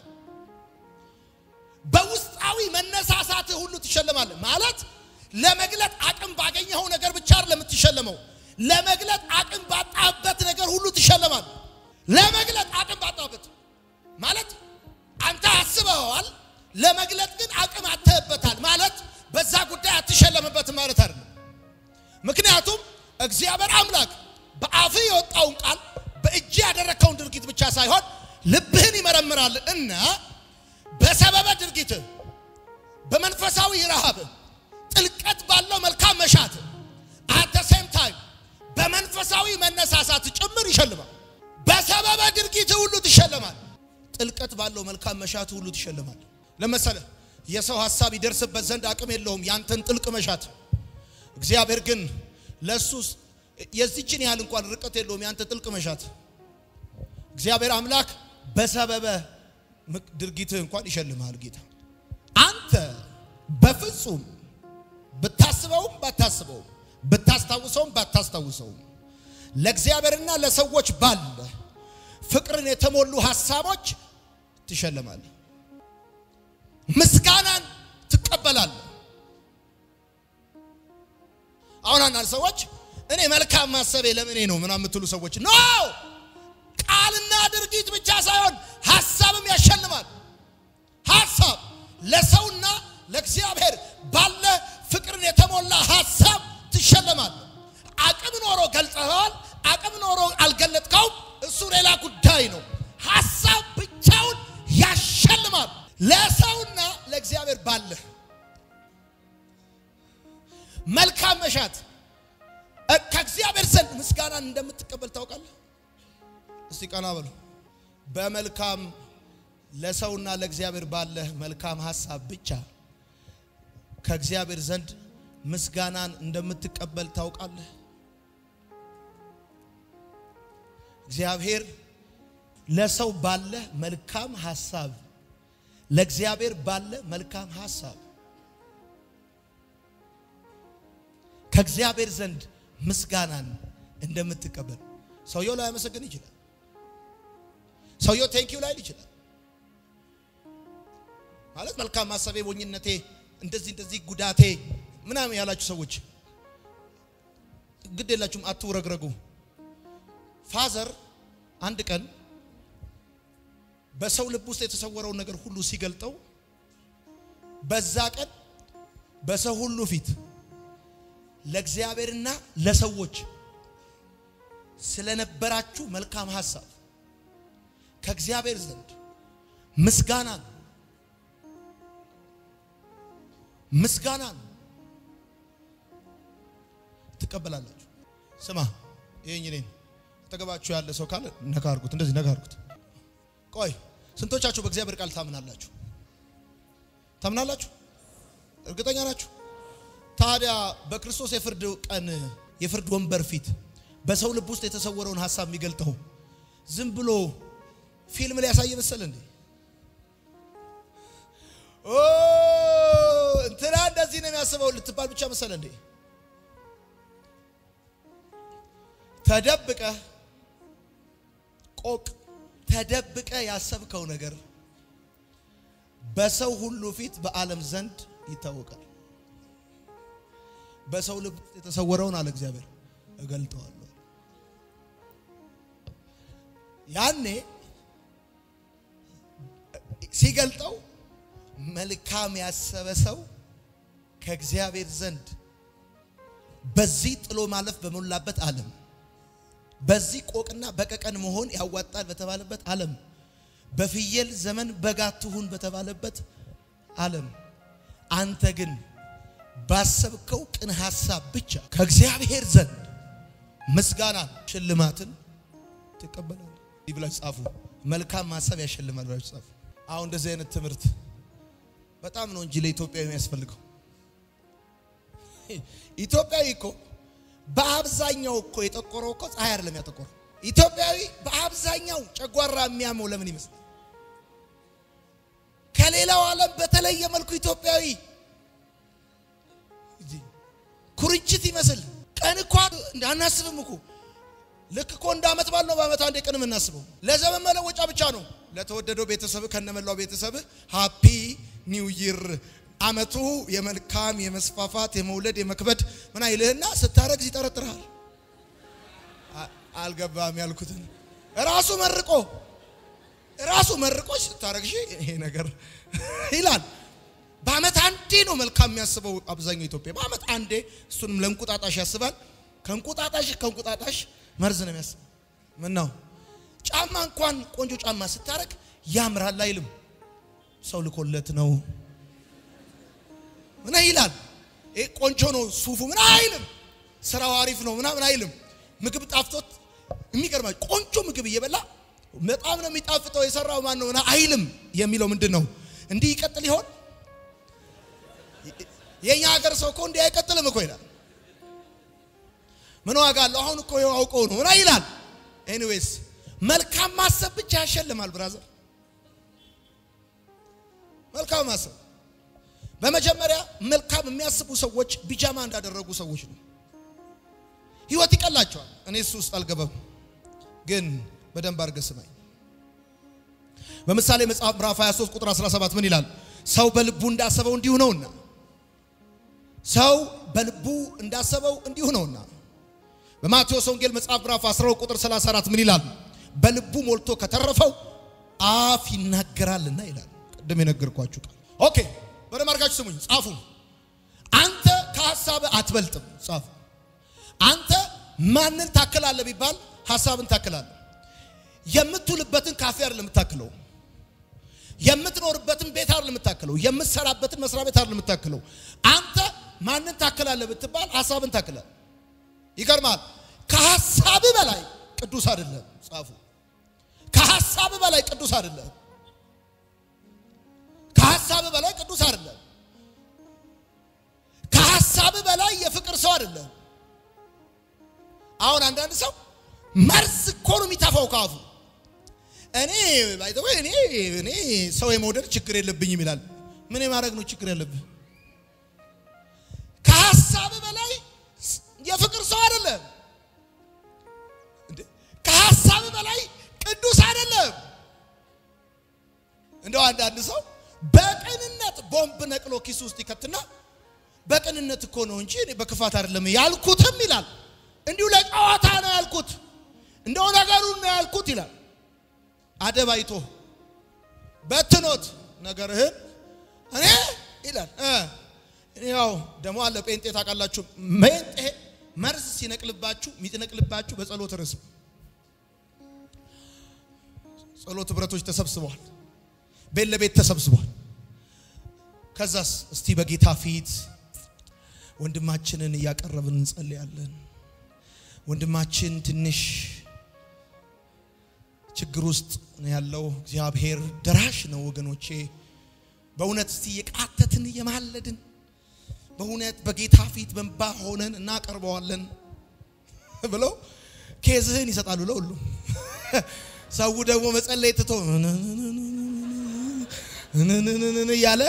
Speaker 1: በውስጣዊ መነሳሳት ሁሉ ትሸለማለህ። ማለት ለመግለጥ አቅም ባገኘኸው ነገር ብቻ አይደለም የምትሸለመው፣ ለመግለጥ አቅም ባጣበት ነገር ሁሉ ትሸለማለህ። ለመግለጥ አቅም ባጣበት ማለት አንተ አስበኸዋል፣ ለመግለጥ ግን አቅም አተህበታል ማለት በዛ ጉዳይ አትሸለምበትም ማለት አይደለም። ምክንያቱም እግዚአብሔር አምላክ ከአፍህ የወጣውን ቃል በእጅ ያደረግከውን ድርጊት ብቻ ሳይሆን ልብህን ይመረምራል እና በሰበበ ድርጊት በመንፈሳዊ ረሃብ ጥልቀት ባለው መልካም መሻት አት ሴም ታይም በመንፈሳዊ መነሳሳት ጭምር ይሸልማል። በሰበበ ድርጊት ሁሉ ትሸልማል። ጥልቀት ባለው መልካም መሻት ሁሉ ትሸልማል። ለመሰለ የሰው ሐሳብ ይደርስበት ዘንድ አቅም የለውም ያንተን ጥልቅ መሻት። እግዚአብሔር ግን ለሱስ የዚችን ያህል እንኳን ርቀት የለውም ያንተ ጥልቅ መሻት። እግዚአብሔር አምላክ በሰበበ ድርጊትህ እንኳን ይሸልምሃል። ጌታ አንተ በፍጹም ብታስበውም ባታስበውም ብታስታውሰውም ባታስታውሰውም ለእግዚአብሔርና ለሰዎች ባለ ፍቅርን የተሞሉ ሐሳቦች ትሸልማለህ። ምስጋናን ትቀበላለህ። አሁን አንዳንድ ሰዎች እኔ መልካም ማሰቤ ለምኔ ነው ምናምን የምትሉ ሰዎች ኖ ቃልና ድርጊት ብቻ ሳይሆን ሐሳብም ያሸልማል። ሐሳብ ለሰውና ለእግዚአብሔር ባለ ፍቅርን የተሞላ ሐሳብ ትሸለማል። አቅም ኖሮ ገልጸኸዋል፣ አቅም ኖሮ አልገለጥከውም፣ እሱ ሌላ ጉዳይ ነው። ሐሳብ ብቻውን ያሸልማል። ለሰውና ለእግዚአብሔር ባለ መልካም መሻት ከእግዚአብሔር ዘንድ ምስጋናን እንደምትቀበል ታውቃለህ። እስቲ ቀና በሉ። በመልካም ለሰውና ለእግዚአብሔር ባለ መልካም ሐሳብ ብቻ ከእግዚአብሔር ዘንድ ምስጋናን እንደምትቀበል ታውቃለህ። እግዚአብሔር ለሰው ባለ መልካም ሐሳብ ለእግዚአብሔር ባለ መልካም ሐሳብ ከእግዚአብሔር ዘንድ ምስጋናን እንደምትቀበል ሰውየው ላይ ያመሰግን ይችላል። ሰውየው ቴንኪው ላይል ይችላል። ማለት መልካም ማሰቤ፣ ሞኝነቴ፣ እንደዚህ እንደዚህ ጉዳቴ ምናምን ያላችሁ ሰዎች ግድ የላችሁም፣ አትውረግረጉ። ፋዘር አንድ ቀን በሰው ልብ ውስጥ የተሰወረውን ነገር ሁሉ ሲገልጠው በዛ ቀን በሰው ሁሉ ፊት ለእግዚአብሔርና ለሰዎች ስለነበራችሁ መልካም ሐሳብ ከእግዚአብሔር ዘንድ ምስጋናን ምስጋናን ትቀበላላችሁ። ስማ ይሄኝ እኔን አጠገባችሁ ያለ ሰው ካለ ነካ አድርጉት፣ እንደዚህ ነካ አድርጉት። ቆይ ስንቶቻችሁ በእግዚአብሔር ቃል ታምናላችሁ? ታምናላችሁ? እርግጠኛ ናችሁ? ታዲያ በክርስቶስ የፍርድ ቀን የፍርድ ወንበር ፊት በሰው ልብ ውስጥ የተሰወረውን ሐሳብ የሚገልጠው ዝም ብሎ ፊልም ላይ ያሳየ መሰለ እንዴ? ኦ እንትና እንደዚህ ነው የሚያስበው ልትባል ብቻ መሰለ እንዴ? ተደብቀ ቆቅ ተደብቀ ያሰብከው ነገር በሰው ሁሉ ፊት በዓለም ዘንድ ይታወቃል። በሰው ልብ የተሰወረውን አለ እግዚአብሔር እገልጠዋለሁ። ያኔ ሲገልጠው መልካም ያሰበ ሰው ከእግዚአብሔር ዘንድ በዚህ ጥሎ ማለፍ በሞላበት ዓለም በዚህ ቆቅና በቀቀን መሆን ያዋጣል በተባለበት ዓለም በፍየል ዘመን በግ አትሁን በተባለበት ዓለም አንተ ግን ባሰብከው ቅን ሐሳብ ብቻ ከእግዚአብሔር ዘንድ ምስጋናን ሽልማትን ትቀበላለህ። ይህ ብላችሁ ጻፉ። መልካም ማሰብ ያሸልማል ብላችሁ ጻፉ። አሁን እንደዚህ አይነት ትምህርት በጣም ነው እንጂ ለኢትዮጵያዊ የሚያስፈልገው። ኢትዮጵያዊ እኮ በአብዛኛው እኮ የጠቆረው እኮ ፀሐይ አይደለም ያጠቆረው። ኢትዮጵያዊ በአብዛኛው ጨጓራ የሚያመው ለምን ይመስል? ከሌላው ዓለም በተለየ መልኩ ኢትዮጵያዊ ኩርንችት ይመስል ቀን እኮ እንዳናስብም እኮ ልክ እኮ እንደ ዓመት በዓል ነው። በዓመት አንዴ ቀን የምናስበው ለዘመን መለወጫ ብቻ ነው። ለተወደደው ቤተሰብ ከነመላው ቤተሰብ ሃፒ ኒው ይር ዓመቱ የመልካም የመስፋፋት የመውለድ የመክበድ ምን አይልህና ስታረግዝ ይጠረጥርሃል። አልገባም ያልኩትን ራሱ መርቆ ራሱ መርቆች ስታረግሽ ይሄ ነገር ይላል። በዓመት አንዴ ነው መልካም የሚያስበው አብዛኛው ኢትዮጵያ። በዓመት አንዴ እሱንም ለእንቁጣጣሽ ያስባል። ከእንቁጣጣሽ ከእንቁጣጣሽ መርዝ ነው የሚያስበው። ምን ነው ጫማ እንኳን ቆንጆ ጫማ ስታረግ ያምራል አይልም። ሰው ልኮለት ነው ምን ይላል? ይሄ ቆንጆ ነው ሱፉ ምን አይልም። ስራው አሪፍ ነው ምናምን አይልም። ምግብ ጣፍቶት የሚገርማ ቆንጆ ምግብ እየበላ በጣም ነው የሚጣፍጠው የሰራው ማን ነው ምናምን አይልም። የሚለው ምንድን ነው? እንዲህ ይቀጥል ይሆን? የኛ ሀገር ሰው እኮ እንዲህ አይቀጥልም እኮ ይላል። ምን ዋጋ አለው? አሁን እኮ አውቀው ነው ምና ይላል። ኤኒዌይስ መልካም ማሰብ ብቻ ያሸልማል ብራዘር። መልካም ማሰብ በመጀመሪያ መልካም የሚያስቡ ሰዎች ቢጃማ እንዳደረጉ ሰዎች ነው። ህይወት ይቀላቸዋል። እኔ እሱ ውስጥ አልገባም፣ ግን በደንብ አድርገህ ስማኝ። በምሳሌ መጽሐፍ ምዕራፍ 23 ቁጥር 17 ምን ይላል? ሰው በልቡ እንዳሰበው እንዲሁ ነውና ሰው በልቡ እንዳሰበው እንዲሁ ነውና። በማቴዎስ ወንጌል መጽሐፍ ምዕራፍ 12 ቁጥር 34 ምን ይላል? በልቡ ሞልቶ ከተረፈው አፍ ይናገራልና ይላል። ቅድም የነገርኳችሁ ቃል ኦኬ። ወደ ማርጋችሁ ስሙኝ፣ ጻፉ። አንተ ከሐሳብ አትበልጥም። ጻፉ። አንተ ማንን ታክላለህ ቢባል ሐሳብን ታክላለህ። የምትውልበትን ካፌ አይደለም የምታክለው። የምትኖርበትን ቤት አይደለም የምታክለው። የምትሰራበትን መስሪያ ቤት አይደለም የምታክለው። አንተ ማንን ታክላለህ ብትባል ሐሳብን ታክላለህ። ይገርማል። ከሐሳብ በላይ ቅዱስ አይደለም። ጻፉ። ከሐሳብ በላይ ቅዱስ አይደለም። ከሐሳብ በላይ ቅዱስ አይደለም። ከሐሳብ በላይ የፍቅር ሰው አይደለም። አሁን አንዳንድ ሰው መርዝ እኮ ነው የሚተፋው ካፉ። እኔ ባይተው እኔ እኔ ሰው የመውደድ ችግር የለብኝም ይላል። ምን የማድረግ ነው ችግር ያለብህ? ከሐሳብ በላይ የፍቅር ሰው አይደለም። ከሐሳብ በላይ ቅዱስ አይደለም። እንደው አንዳንድ ሰው በቅንነት ቦምብ ነቅሎ ኪስ ውስጥ ይከትና በቅንነት እኮ ነው እንጂ እኔ በክፋት አይደለም ያልኩትም ይላል። እንዲሁ ለጨዋታ ነው ያልኩት፣ እንደው ነገሩን ነው ያልኩት ይላል። አደባይቶ በትኖት ነገርህን እኔ ይላል። ያው ደግሞ አለ ጴንጤ ታውቃላችሁ። ጴንጤ መርዝ ሲነቅልባችሁ የሚነቅልባችሁ በጸሎት ርዕስ ጸሎት ህብረቶች ተሰብስበዋል። ቤት ለቤት ተሰብስቧል። ከዛስ እስቲ በጌታ ፊት ወንድማችንን እያቀረብን እንጸልያለን። ወንድማችን ትንሽ ችግር ውስጥ ነው ያለው። እግዚአብሔር ደራሽ ነው ወገኖቼ። በእውነት እስቲ የቃተትን እየማለድን በእውነት በጌታ ፊት በንባ ሆነን እናቀርበዋለን ብለው ኬዝህን ይሰጣሉ ለሁሉም። ሰው ደግሞ መጸለይ ትቶ እያለ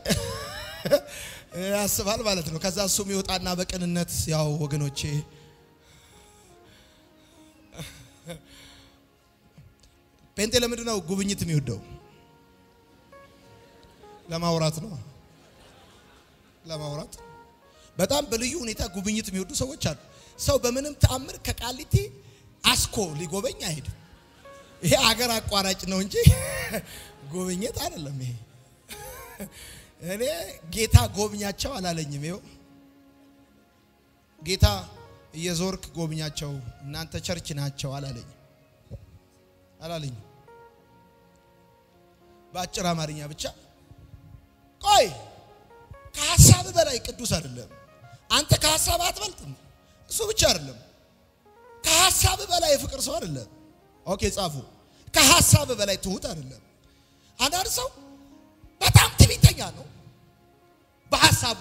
Speaker 1: ያስባል ማለት ነው። ከዛ እሱም ይወጣና በቅንነት ያው ወገኖቼ ጴንጤ ለምንድን ነው ጉብኝት የሚወደው? ለማውራት ነው። ለማውራት በጣም በልዩ ሁኔታ ጉብኝት የሚወዱ ሰዎች አሉ። ሰው በምንም ተአምር ከቃሊቲ አስኮ ሊጎበኝ አይሄድም። ይሄ አገር አቋራጭ ነው እንጂ ጉብኝት አይደለም። ይሄ እኔ ጌታ ጎብኛቸው አላለኝም። ይኸው ጌታ እየዞርክ ጎብኛቸው እናንተ ቸርች ናቸው አላለኝም አላለኝም። በአጭር አማርኛ ብቻ ቆይ ከሀሳብ በላይ ቅዱስ አይደለም። አንተ ከሀሳብ አትበልጥም። እሱ ብቻ አይደለም፣ ከሀሳብ በላይ የፍቅር ሰው አይደለም። ኦኬ ጻፉ። ከሀሳብ በላይ ትሁት አይደለም። አንዳንድ ሰው በጣም ትዕቢተኛ ነው። በሀሳቡ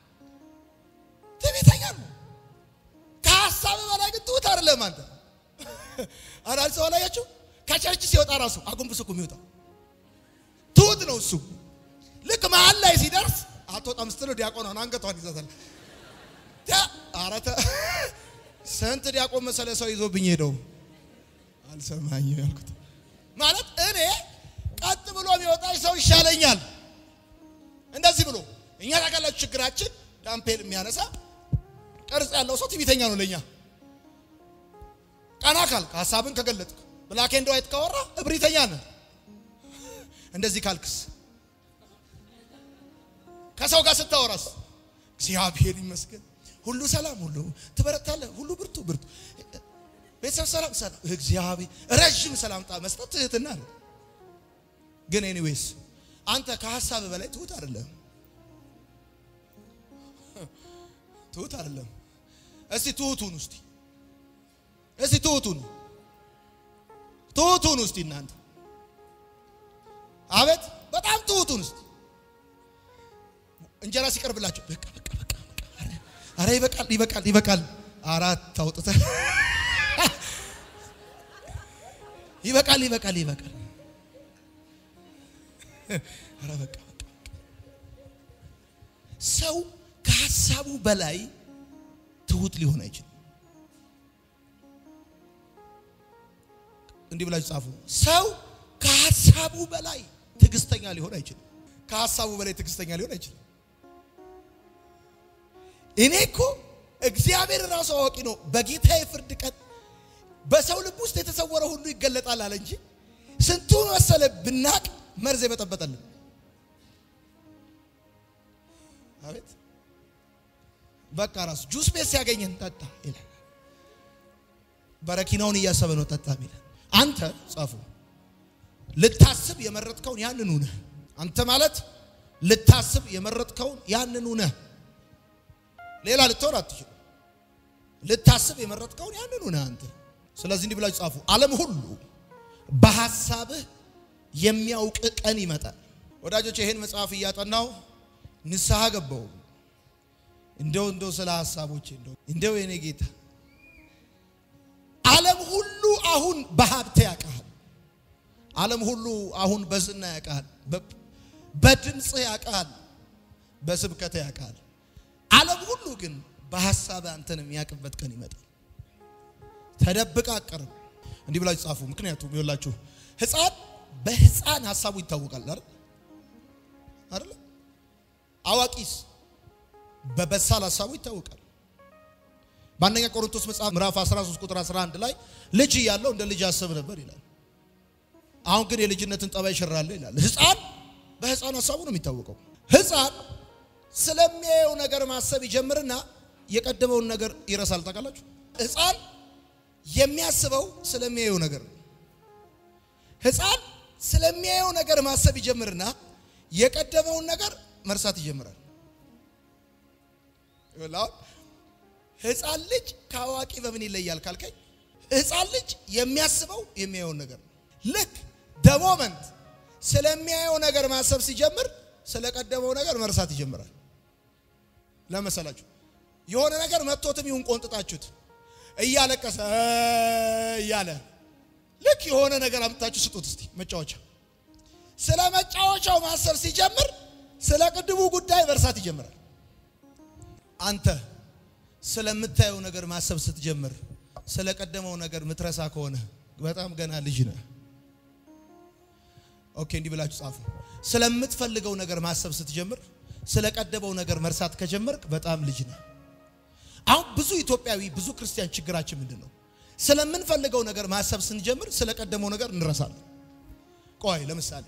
Speaker 1: ትዕቢተኛ ነው። ከሀሳብ በላይ ግን ትሁት አይደለም። አንተ አንዳንድ ሰው አላያችሁ? ከቸርች ሲወጣ ራሱ አጎንብሶ እኮ የሚወጣው ትሁት ነው እሱ። ልክ መሀል ላይ ሲደርስ አትወጣም ስትለው ዲያቆኗን አንገቷን ይዛታል። አረተ ስንት ዲያቆን መሰለ ሰው ይዞብኝ ሄደው አልሰማኝም ያልኩት ማለት እኔ ቀጥ ብሎ የሚወጣች ሰው ይሻለኛል። እንደዚህ ብሎ እኛ ታውቃላችሁ፣ ችግራችን ዳምፔል የሚያነሳ ቅርጽ ያለው ሰው ትዕቢተኛ ነው ለኛ። ቀና ካልክ ሀሳብን ከገለጥክ ብላክ ኤንድ ዋይት ካወራ እብሪተኛ ነህ። እንደዚህ ካልክስ ከሰው ጋር ስታወራስ እግዚአብሔር ይመስገን ሁሉ ሰላም፣ ሁሉ ትበረታለህ፣ ሁሉ ብርቱ ብርቱ። ቤተሰብ ሰላም ሰላም፣ እግዚአብሔር ረዥም ሰላምታ መስጠት ትህትና ነው። ግን ኤኒዌይስ አንተ ከሀሳብ በላይ ትሁት አይደለም፣ ትሁት አይደለም። እስቲ ትሁቱን እስቲ እስቲ ትሁቱን ትሁቱን እስቲ እናንተ አቤት በጣም ትሁቱን እስቲ እንጀራ ሲቀርብላችሁ በቃ በቃ በቃ አረ ይበቃል ይበቃል ይበቃል አራት አውጥተህ ይበቃል ይበቃል ይበቃል አረ በቃ በቃ ሰው ከሀሳቡ በላይ ትሁት ሊሆን አይችልም። እንዲህ ብላችሁ ጻፉ። ሰው ከሀሳቡ በላይ ትዕግስተኛ ሊሆን አይችልም። ከሀሳቡ በላይ ትዕግስተኛ ሊሆን አይችልም። እኔ እኮ እግዚአብሔር ራሱ አዋቂ ነው። በጌታ የፍርድ ቀን በሰው ልብ ውስጥ የተሰወረ ሁሉ ይገለጣል አለ እንጂ ስንቱን መሰለ ብናቅ መርዝ የበጠበጠልን። አቤት በቃ ራሱ ጁስ ቤት ሲያገኘን ጠጣ ይላል። በረኪናውን እያሰበ ነው ጠጣ ሚል አንተ ጻፉ ልታስብ የመረጥከውን ያንኑ ነህ። አንተ ማለት ልታስብ የመረጥከውን ያንኑ ነህ። ሌላ ልትሆን አትችልም። ልታስብ የመረጥከውን ያንኑ ነህ አንተ። ስለዚህ እንዲህ ብላችሁ ጻፉ። ዓለም ሁሉ በሐሳብህ የሚያውቅ ቀን ይመጣል። ወዳጆች ይህን መጽሐፍ እያጠናው ንስሐ ገባው። እንደው እንደው ስለ ሐሳቦቼ እንደው እንደው የኔ ጌታ ዓለም ሁሉ አሁን በሀብት ያውቃል። ዓለም ሁሉ አሁን በዝና ያውቃል። በድምፅ ያውቃል። በስብከት ያውቃል። ዓለም ሁሉ ግን በሐሳብ አንተን የሚያውቅበት ቀን ይመጣል። ተደብቃ አቀርብ እንዲህ ብላችሁ ጻፉ። ምክንያቱም ይኸውላችሁ ሕፃን በሕፃን ሐሳቡ ይታወቃል አይደል አይደል? አዋቂስ በበሳል ሐሳቡ ይታወቃል። በአንደኛ ቆሮንቶስ መጽሐፍ ምዕራፍ 13 ቁጥር 11 ላይ ልጅ እያለው እንደ ልጅ አስብ ነበር ይላል። አሁን ግን የልጅነትን ጠባይ ሽራለሁ ይላል። ሕፃን በሕፃን ሐሳቡ ነው የሚታወቀው። ሕፃን ስለሚያየው ነገር ማሰብ ይጀምርና የቀደመውን ነገር ይረሳል። ታውቃላችሁ? ሕፃን የሚያስበው ስለሚያየው ነገር ነው። ሕፃን ስለሚያየው ነገር ማሰብ ይጀምርና የቀደመውን ነገር መርሳት ይጀምራል። ሕፃን ልጅ ከአዋቂ በምን ይለያል ካልከኝ፣ ሕፃን ልጅ የሚያስበው የሚያየውን ነገር ነው። ልክ ደሞመንት ስለሚያየው ነገር ማሰብ ሲጀምር ስለቀደመው ነገር መርሳት ይጀምራል። ለመሰላችሁ የሆነ ነገር መጥቶትም ይሁን ቆንጥጣችሁት እያለቀሰ እያለ ልክ የሆነ ነገር አምጥታችሁ ስጡት እስቲ መጫወቻ። ስለ መጫወቻው ማሰብ ሲጀምር ስለ ቅድሙ ጉዳይ መርሳት ይጀምራል። አንተ ስለምታየው ነገር ማሰብ ስትጀምር ስለ ቀደመው ነገር ምትረሳ ከሆነ በጣም ገና ልጅ ነህ። ኦኬ፣ እንዲህ ብላችሁ ጻፉ። ስለምትፈልገው ነገር ማሰብ ስትጀምር ስለ ቀደመው ነገር መርሳት ከጀመርክ በጣም ልጅ ነህ። አሁን ብዙ ኢትዮጵያዊ ብዙ ክርስቲያን ችግራችን ምንድን ነው? ስለምንፈልገው ነገር ማሰብ ስንጀምር ስለ ቀደመው ነገር እንረሳለን። ቆይ ለምሳሌ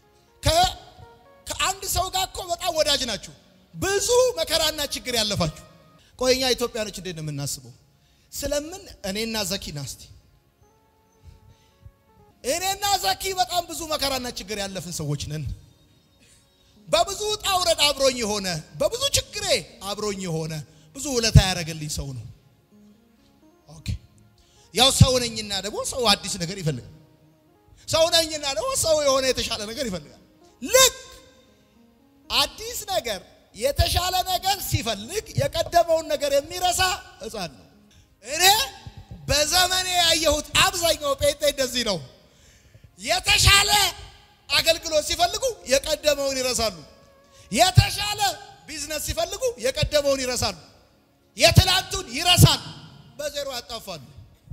Speaker 1: ከአንድ ሰው ጋር እኮ በጣም ወዳጅ ናችሁ፣ ብዙ መከራና ችግር ያለፋችሁ። ቆይ እኛ ኢትዮጵያኖች እንዴት ነው የምናስበው? ስለምን እኔና ዘኪ ናስቲ እኔና ዘኪ በጣም ብዙ መከራና ችግር ያለፍን ሰዎች ነን። በብዙ ውጣ ውረድ አብሮኝ የሆነ በብዙ ችግሬ አብሮኝ የሆነ ብዙ ውለታ ያደረገልኝ ሰው ነው። ኦኬ ያው ሰው ነኝና ደግሞ ሰው አዲስ ነገር ይፈልጋል። ሰው ነኝና ደግሞ ሰው የሆነ የተሻለ ነገር ይፈልጋል። ልክ አዲስ ነገር የተሻለ ነገር ሲፈልግ የቀደመውን ነገር የሚረሳ ሕፃን ነው። እኔ በዘመኔ ያየሁት አብዛኛው ጴንጤ እንደዚህ ነው። የተሻለ አገልግሎት ሲፈልጉ የቀደመውን ይረሳሉ። የተሻለ ቢዝነስ ሲፈልጉ የቀደመውን ይረሳሉ። የትላንቱን ይረሳል፣ በዜሮ ያጣፋሉ።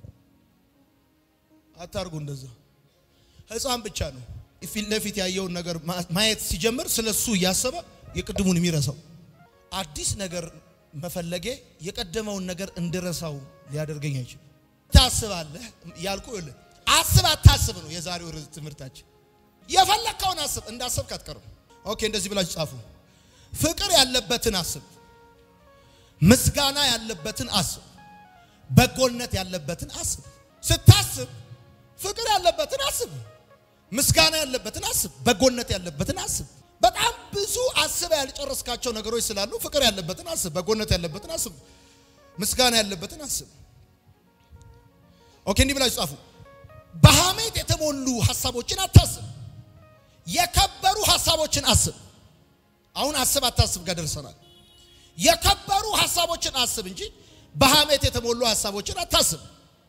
Speaker 1: አታርጉ እንደዛ። ሕፃን ብቻ ነው ፊት ለፊት ያየውን ነገር ማየት ሲጀምር ስለሱ እያሰበ የቅድሙን የሚረሳው። አዲስ ነገር መፈለጌ የቀደመውን ነገር እንድረሳው ሊያደርገኝ አይችልም። ታስባለህ ያልኩ ይኸውልህ፣ አስብ አታስብ ነው የዛሬው ርዕስ ትምህርታችን። የፈለግከውን አስብ፣ እንዳሰብክ አትቀርም። ኦኬ፣ እንደዚህ ብላችሁ ጻፉ። ፍቅር ያለበትን አስብ፣ ምስጋና ያለበትን አስብ፣ በጎነት ያለበትን አስብ። ስታስብ ፍቅር ያለበትን አስብ፣ ምስጋና ያለበትን አስብ፣ በጎነት ያለበትን አስብ። በጣም ብዙ አስበ ያልጨረስካቸው ነገሮች ስላሉ ፍቅር ያለበትን አስብ፣ በጎነት ያለበትን አስብ፣ ምስጋና ያለበትን አስብ። ኦኬ፣ እንዲህ ብላችሁ ጻፉ። በሐሜት የተሞሉ ሐሳቦችን አታስብ፣ የከበሩ ሐሳቦችን አስብ። አሁን አስብ አታስብ ጋር ደርሰናል። የከበሩ ሐሳቦችን አስብ እንጂ በሐሜት የተሞሉ ሐሳቦችን አታስብ።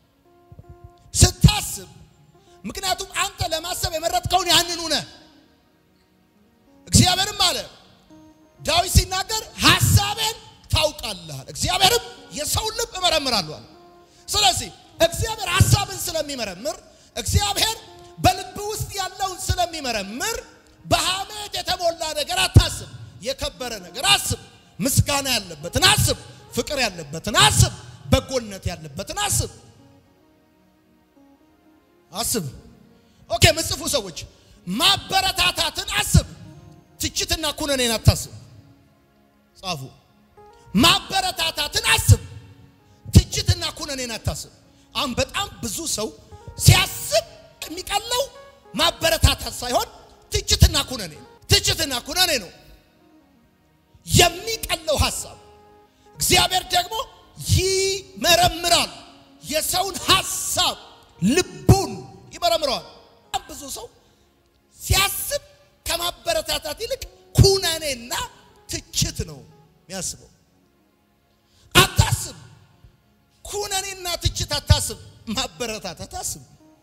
Speaker 1: ስታስብ ምክንያቱም አንተ ለማሰብ የመረጥከውን ያንኑ ነህ። እግዚአብሔርም አለ ዳዊት ሲናገር ሐሳቤን ታውቃለህ አለ። እግዚአብሔርም የሰውን ልብ እመረምራለሁ አለ። ስለዚህ እግዚአብሔር ሐሳብን ስለሚመረምር እግዚአብሔር በልብ ውስጥ ያለውን ስለሚመረምር በሐሜት የተሞላ ነገር አታስብ። የከበረ ነገር አስብ። ምስጋና ያለበትን አስብ። ፍቅር ያለበትን አስብ። በጎነት ያለበትን አስብ አስብ። ኦኬ፣ ምጽፉ ሰዎች ማበረታታትን አስብ። ትችትና ኩነኔን አታስብ። ጻፉ። ማበረታታትን አስብ። ትችትና ኩነኔን አታስብ። አሁን በጣም ብዙ ሰው ሲያስብ የሚቀለው ማበረታታት ሳይሆን ትችትና ኩነኔ ነው። ትችትና ኩነኔ ነው የሚቀለው ሐሳብ። እግዚአብሔር ደግሞ ይመረምራል የሰውን ሐሳብ ልቡን ይመረምረዋል። በጣም ብዙ ሰው ሲያስብ ከማበረታታት ይልቅ ኩነኔና ትችት ነው የሚያስበው። አታስብ፣ ኩነኔና ትችት አታስብ፣ ማበረታታት አስብ።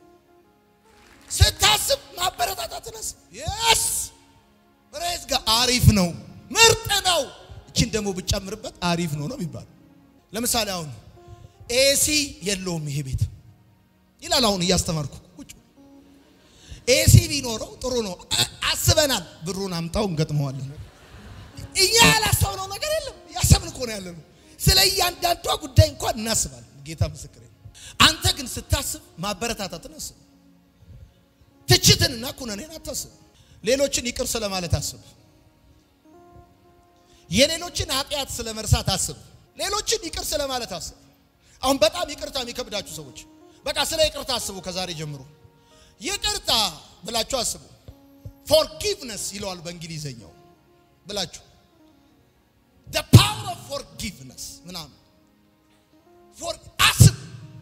Speaker 1: ስታስብ ማበረታታትን አስብ። የስ ፕሬዝ ጋር አሪፍ ነው፣ ምርጥ ነው። እችን ደግሞ ብጨምርበት አሪፍ ነው ነው የሚባለው። ለምሳሌ አሁን ኤሲ የለውም ይሄ ቤት ይላል። አሁን እያስተማርኩ ቁጭ ኤሲ ቢኖረው ጥሩ ነው አስበናል። ብሩን አምጣው እንገጥመዋለን። እኛ ያላሰብነው ነገር የለም። ያሰብን እኮ ነው ያለ ነው። ስለ እያንዳንዷ ጉዳይ እንኳን እናስባለን። ጌታ ምስክር። አንተ ግን ስታስብ ማበረታታትን አስብ። ትችትንና ኩነኔን አታስብ። ሌሎችን ይቅር ስለማለት አስብ። የሌሎችን ኃጢአት ስለ መርሳት አስብ። ሌሎችን ይቅር ስለማለት አስብ። አሁን በጣም ይቅርታ የሚከብዳችሁ ሰዎች በቃ ስለ ይቅርታ አስቡ። ከዛሬ ጀምሮ ይቅርታ ብላችሁ አስቡ። ፎርጊቭነስ ይለዋል በእንግሊዘኛው ብላችሁ the power of forgiveness ምናምን ፎር አስብ።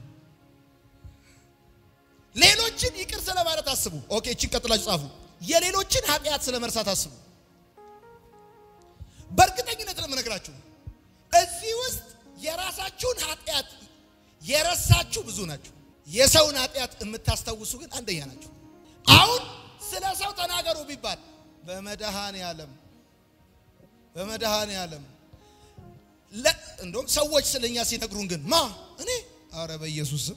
Speaker 1: ሌሎችን ይቅር ስለማለት አስቡ። ኦኬ፣ እቺን ቀጥላችሁ ጻፉ። የሌሎችን ኃጢአት ስለ መርሳት አስቡ። በእርግጠኝነት ለምነግራችሁ እዚህ ውስጥ የራሳችሁን ኃጢአት የረሳችሁ ብዙ ናችሁ። የሰውን ኃጢአት የምታስታውሱ ግን አንደኛ ናቸው። አሁን ስለ ሰው ተናገሩ ቢባል በመድኃኔ ዓለም በመድኃኔ ዓለም እንደውም ሰዎች ስለኛ ሲነግሩን ግን ማ እኔ አረ በኢየሱስ ስም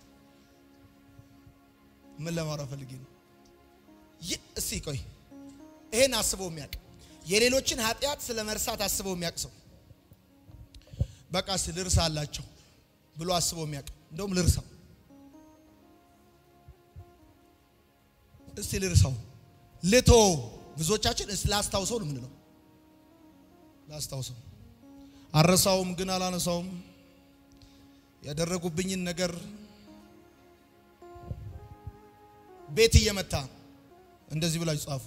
Speaker 1: ምን ለማውራት ፈልጌ ነው? እስቲ ቆይ ይሄን አስበው የሚያውቅ የሌሎችን ኃጢአት ስለ መርሳት አስበው የሚያውቅ ሰው በቃ እስቲ ልርሳ አላቸው ብሎ አስበው የሚያውቅ እንደውም ልርሳው እስቲ ልርሳው ልቶ ብዙዎቻችን እስቲ ላስታውሰው ነው የምንለው። ላስታውሰው አረሳውም ግን አላነሳውም ያደረጉብኝን ነገር ቤት እየመታ እንደዚህ ብላችሁ ጻፉ።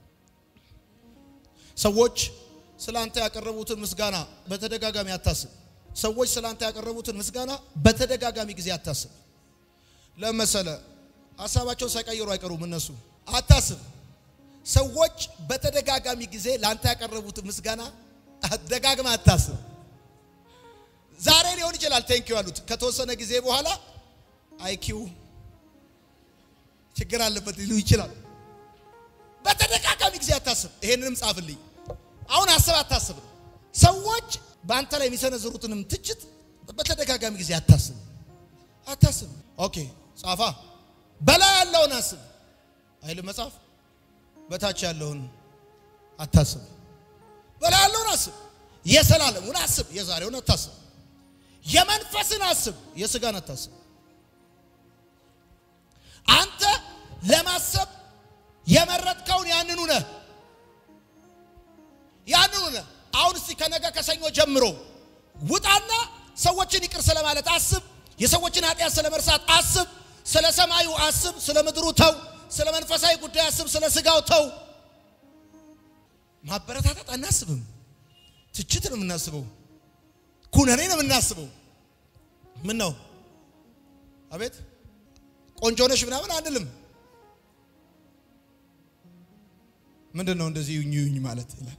Speaker 1: ሰዎች ስለ አንተ ያቀረቡትን ምስጋና በተደጋጋሚ አታስብ። ሰዎች ስለ አንተ ያቀረቡትን ምስጋና በተደጋጋሚ ጊዜ አታስብ። ለመሰለ ሀሳባቸውን ሳይቀይሩ አይቀሩም። እነሱ አታስብ። ሰዎች በተደጋጋሚ ጊዜ ለአንተ ያቀረቡትን ምስጋና ደጋግማ አታስብ። ዛሬ ሊሆን ይችላል ቴንኪው ያሉት ከተወሰነ ጊዜ በኋላ አይኪው ችግር አለበት ሊሉ ይችላል። በተደጋጋሚ ጊዜ አታስብ። ይሄንንም ጻፍልኝ። አሁን አስብ አታስብ ነው። ሰዎች በአንተ ላይ የሚሰነዝሩትንም ትችት በተደጋጋሚ ጊዜ አታስብ አታስብ። ኦኬ ጻፋ። በላይ ያለውን አስብ አይልም መጽሐፍ። በታች ያለውን አታስብ። በላይ ያለውን አስብ። የሰላለሙን አስብ፣ የዛሬውን አታስብ። የመንፈስን አስብ፣ የስጋን አታስብ። አንተ ለማሰብ የመረጥከውን ያንኑ ነህ ያንኑ ነህ። አሁን እስቲ ከነገ ከሰኞ ጀምሮ ውጣና ሰዎችን ይቅር ስለማለት አስብ። የሰዎችን ኃጢአት ስለ መርሳት አስብ። ስለ ሰማዩ አስብ። ስለ ምድሩ ተው። ስለ መንፈሳዊ ጉዳይ አስብ። ስለ ስጋው ተው። ማበረታታት አናስብም። ትችት ነው የምናስበው። ኩነኔ ነው የምናስበው። ምን ነው አቤት ቆንጆ ነሽ ምናምን አንልም። ምንድን ነው እንደዚህ ዩኝ ዩኝ ማለት ይላል።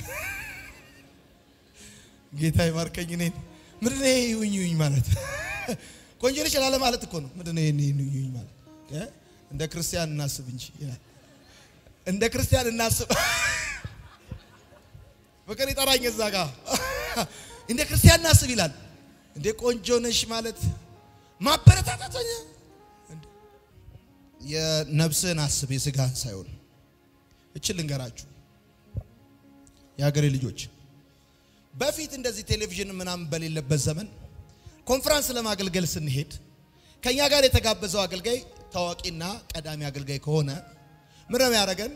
Speaker 1: ጌታ ይባርከኝ። እኔን ምንድን ነው ይሄ ዩኝ ዩኝ ማለት? ቆንጆ ነሽ ላለ ማለት እኮ ነው። ምንድን ነው ይሄ ዩኝ ዩኝ ማለት? እንደ ክርስቲያን እናስብ እንጂ ይላል። እንደ ክርስቲያን እናስብ። ፍቅር ይጠራኝ እዛ ጋ እንደ ክርስቲያን እናስብ ይላል። እንደ ቆንጆ ነሽ ማለት ማበረታታተኛ የነፍስህን አስብ የስጋህን ሳይሆን። እችል ልንገራችሁ የሀገሬ ልጆች፣ በፊት እንደዚህ ቴሌቪዥን ምናምን በሌለበት ዘመን ኮንፈረንስ ለማገልገል ስንሄድ ከኛ ጋር የተጋበዘው አገልጋይ ታዋቂና ቀዳሚ አገልጋይ ከሆነ ምን ነው ያደረገን?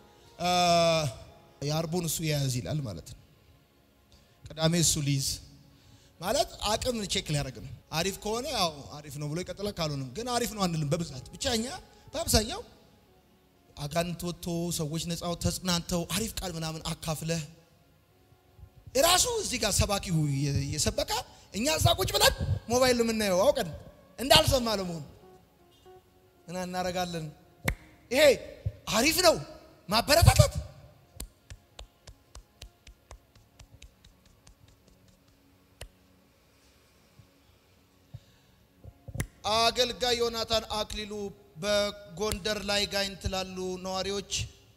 Speaker 1: የአርቡን እሱ የያዝ ይላል ማለት ነው። ቅዳሜ እሱ ሊይዝ ማለት አቅም ቼክ ሊያደርግ ነው። አሪፍ ከሆነ ያው አሪፍ ነው ብሎ ይቀጥላል። ካልሆነም ግን አሪፍ ነው አንልም። በብዛት ብቻ እኛ በአብዛኛው አጋንንት ወጥቶ ሰዎች ነፃው ተጽናንተው አሪፍ ቃል ምናምን አካፍለህ እራሱ እዚህ ጋር ሰባኪው የሰበካ እኛ እዛ ቁጭ ብለን ሞባይል የምናየው አውቀን እንዳልሰማ ለመሆኑ እና እናደርጋለን። ይሄ አሪፍ ነው ማበረታታት አገልጋይ ዮናታን አክሊሉ በጎንደር ላይ ጋይንት ላሉ ነዋሪዎች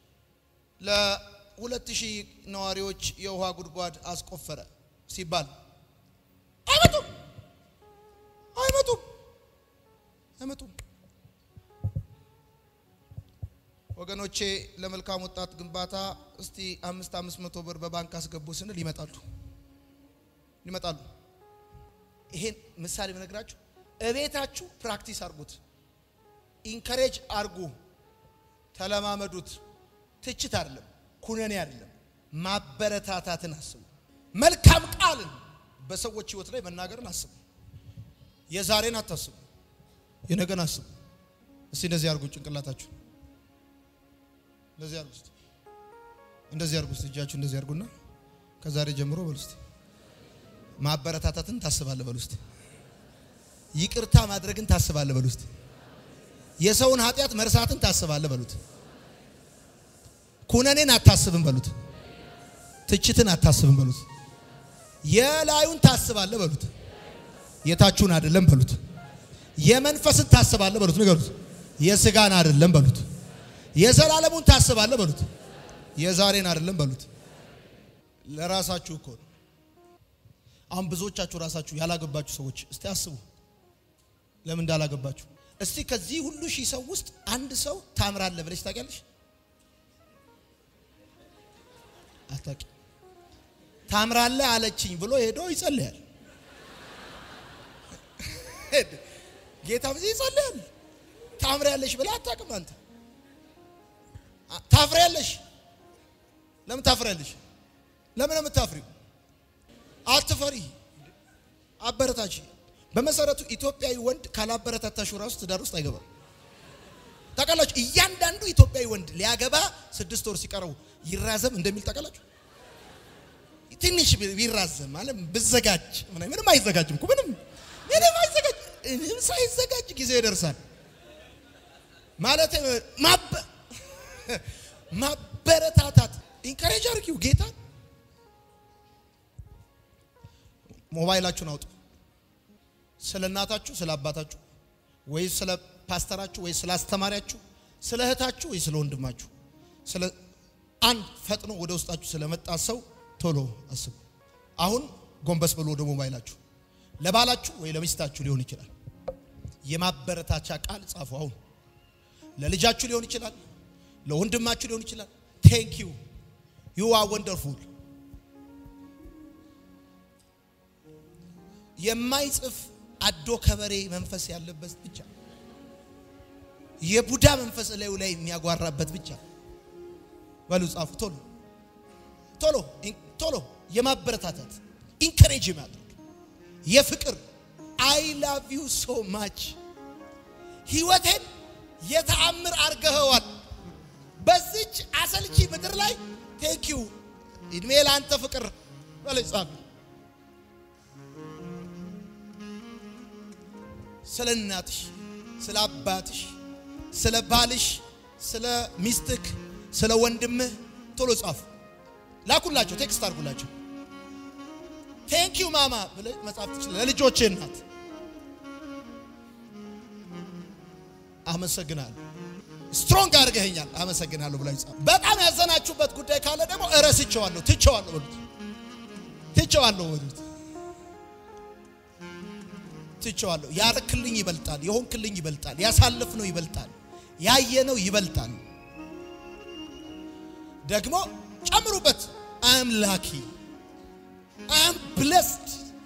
Speaker 1: ለሁለት ሺህ ነዋሪዎች የውሃ ጉድጓድ አስቆፈረ ሲባል አይመጡም አይመጡም አይመጡም። ወገኖቼ ለመልካም ወጣት ግንባታ እስቲ አምስት አምስት መቶ ብር በባንክ አስገቡ ስንል ይመጣሉ ይመጣሉ። ይሄን ምሳሌ ብነግራችሁ እቤታችሁ ፕራክቲስ አርጉት፣ ኢንከሬጅ አርጉ፣ ተለማመዱት። ትችት አይደለም፣ ኩነኔ አይደለም፣ ማበረታታትን አስቡ። መልካም ቃልን በሰዎች ሕይወት ላይ መናገርን አስቡ። የዛሬን አታስቡ፣ የነገን አስቡ። እስቲ እንደዚህ አርጉ፣ ጭንቅላታችሁ እንደዚህ አርጉ፣ እንደዚህ አርጉ፣ እጃችሁ እንደዚህ አርጉና ከዛሬ ጀምሮ በሉ እስቲ ማበረታታትን ታስባለህ በሉ እስቲ ይቅርታ ማድረግን ታስባለህ በሉ እስቲ የሰውን ኃጢአት መርሳትን ታስባለህ በሉት። ኩነኔን አታስብም በሉት። ትችትን አታስብም በሉት። የላዩን ታስባለህ በሉት። የታችሁን አይደለም በሉት። የመንፈስን ታስባለህ በሉት። ንገሩት። የስጋን አይደለም በሉት። የዘላለሙን ታስባለህ በሉት። የዛሬን አይደለም በሉት። ለራሳችሁ እኮ ነው። አሁን ብዙዎቻችሁ ራሳችሁ ያላገባችሁ ሰዎች እስቲ አስቡ ለምን እንዳላገባችሁ። እስቲ ከዚህ ሁሉ ሺህ ሰው ውስጥ አንድ ሰው ታምራለህ ብለሽ ታውቂያለሽ? አታውቂ። ታምራለህ አለችኝ ብሎ ሄዶ ይጸልያል። ጌታ ብዙ ይጸልያል። ታምሪያለሽ ብለህ አታውቅም አንተ። ታፍሪያለሽ። ለምን ታፍሪያለሽ? ለምን የምታፍሪው? አትፈሪ፣ አበረታች። በመሰረቱ ኢትዮጵያዊ ወንድ ካላበረታታሹ ራሱ ትዳር ውስጥ አይገባም። ታውቃላችሁ? እያንዳንዱ ኢትዮጵያዊ ወንድ ሊያገባ ስድስት ወር ሲቀረው ይራዘም እንደሚል ታውቃላችሁ? ትንሽ ቢራዘም ማለት ብዘጋጅ ምንም አይዘጋጅም እኮ ምንም ምንም አይዘጋጅ ምንም ሳይዘጋጅ ጊዜው ይደርሳል ማለት ማበረታታት ኢንካሬጅ አድርጊው ጌታ ሞባይላችሁን አውጡ ስለ እናታችሁ ስለ አባታችሁ ወይ ስለ ፓስተራችሁ ወይ ስለ አስተማሪያችሁ ስለ እህታችሁ ወይ ስለ ወንድማችሁ ስለ አንድ ፈጥኖ ወደ ውስጣችሁ ስለመጣ ሰው ቶሎ አስቡ። አሁን ጎንበስ ብሎ ወደ ሞባይላችሁ ለባላችሁ ወይ ለሚስታችሁ ሊሆን ይችላል የማበረታቻ ቃል ጻፉ። አሁን ለልጃችሁ ሊሆን ይችላል፣ ለወንድማችሁ ሊሆን ይችላል። ቴንክ ዩ ዩ አር ወንደርፉል። የማይጽፍ አዶ ከበሬ መንፈስ ያለበት ብቻ የቡዳ መንፈስ ላዩ ላይ የሚያጓራበት ብቻ በሉ ጻፉ። ቶሎ ቶሎ ቶሎ የማበረታታት ኢንከሬጅ የማድረግ የፍቅር አይ ላቭ ዩ ሶ ማች ህይወቴን የተአምር አርገኸዋል። በዚች አሰልቺ ምድር ላይ ቴንክ ዩ እድሜ ለአንተ ፍቅር በለኝ ጻፍ። ስለ እናትሽ፣ ስለ አባትሽ፣ ስለ ባልሽ፣ ስለ ሚስትክ፣ ስለ ወንድምህ ቶሎ ጻፍ። ላኩላቸው፣ ቴክስት አድርጉላቸው። ቴንክ ዩ ማማ ብለህ መጻፍ ትችላለህ። ለልጆችህ እናት አመሰግናለሁ፣ ስትሮንግ አድርገኸኛል፣ አመሰግናለሁ ብላችሁ ጻፍ። በጣም ያዘናችሁበት ጉዳይ ካለ ደግሞ እረስቸዋለሁ፣ ትቸዋለሁ በሉት፣ ትቸዋለሁ በሉት፣ ትቸዋለሁ። ያረክልኝ ይበልጣል፣ የሆንክልኝ ይበልጣል፣ ያሳለፍነው ይበልጣል፣ ያየነው ይበልጣል። ደግሞ ጨምሩበት አም ላኪ አም ብለስድ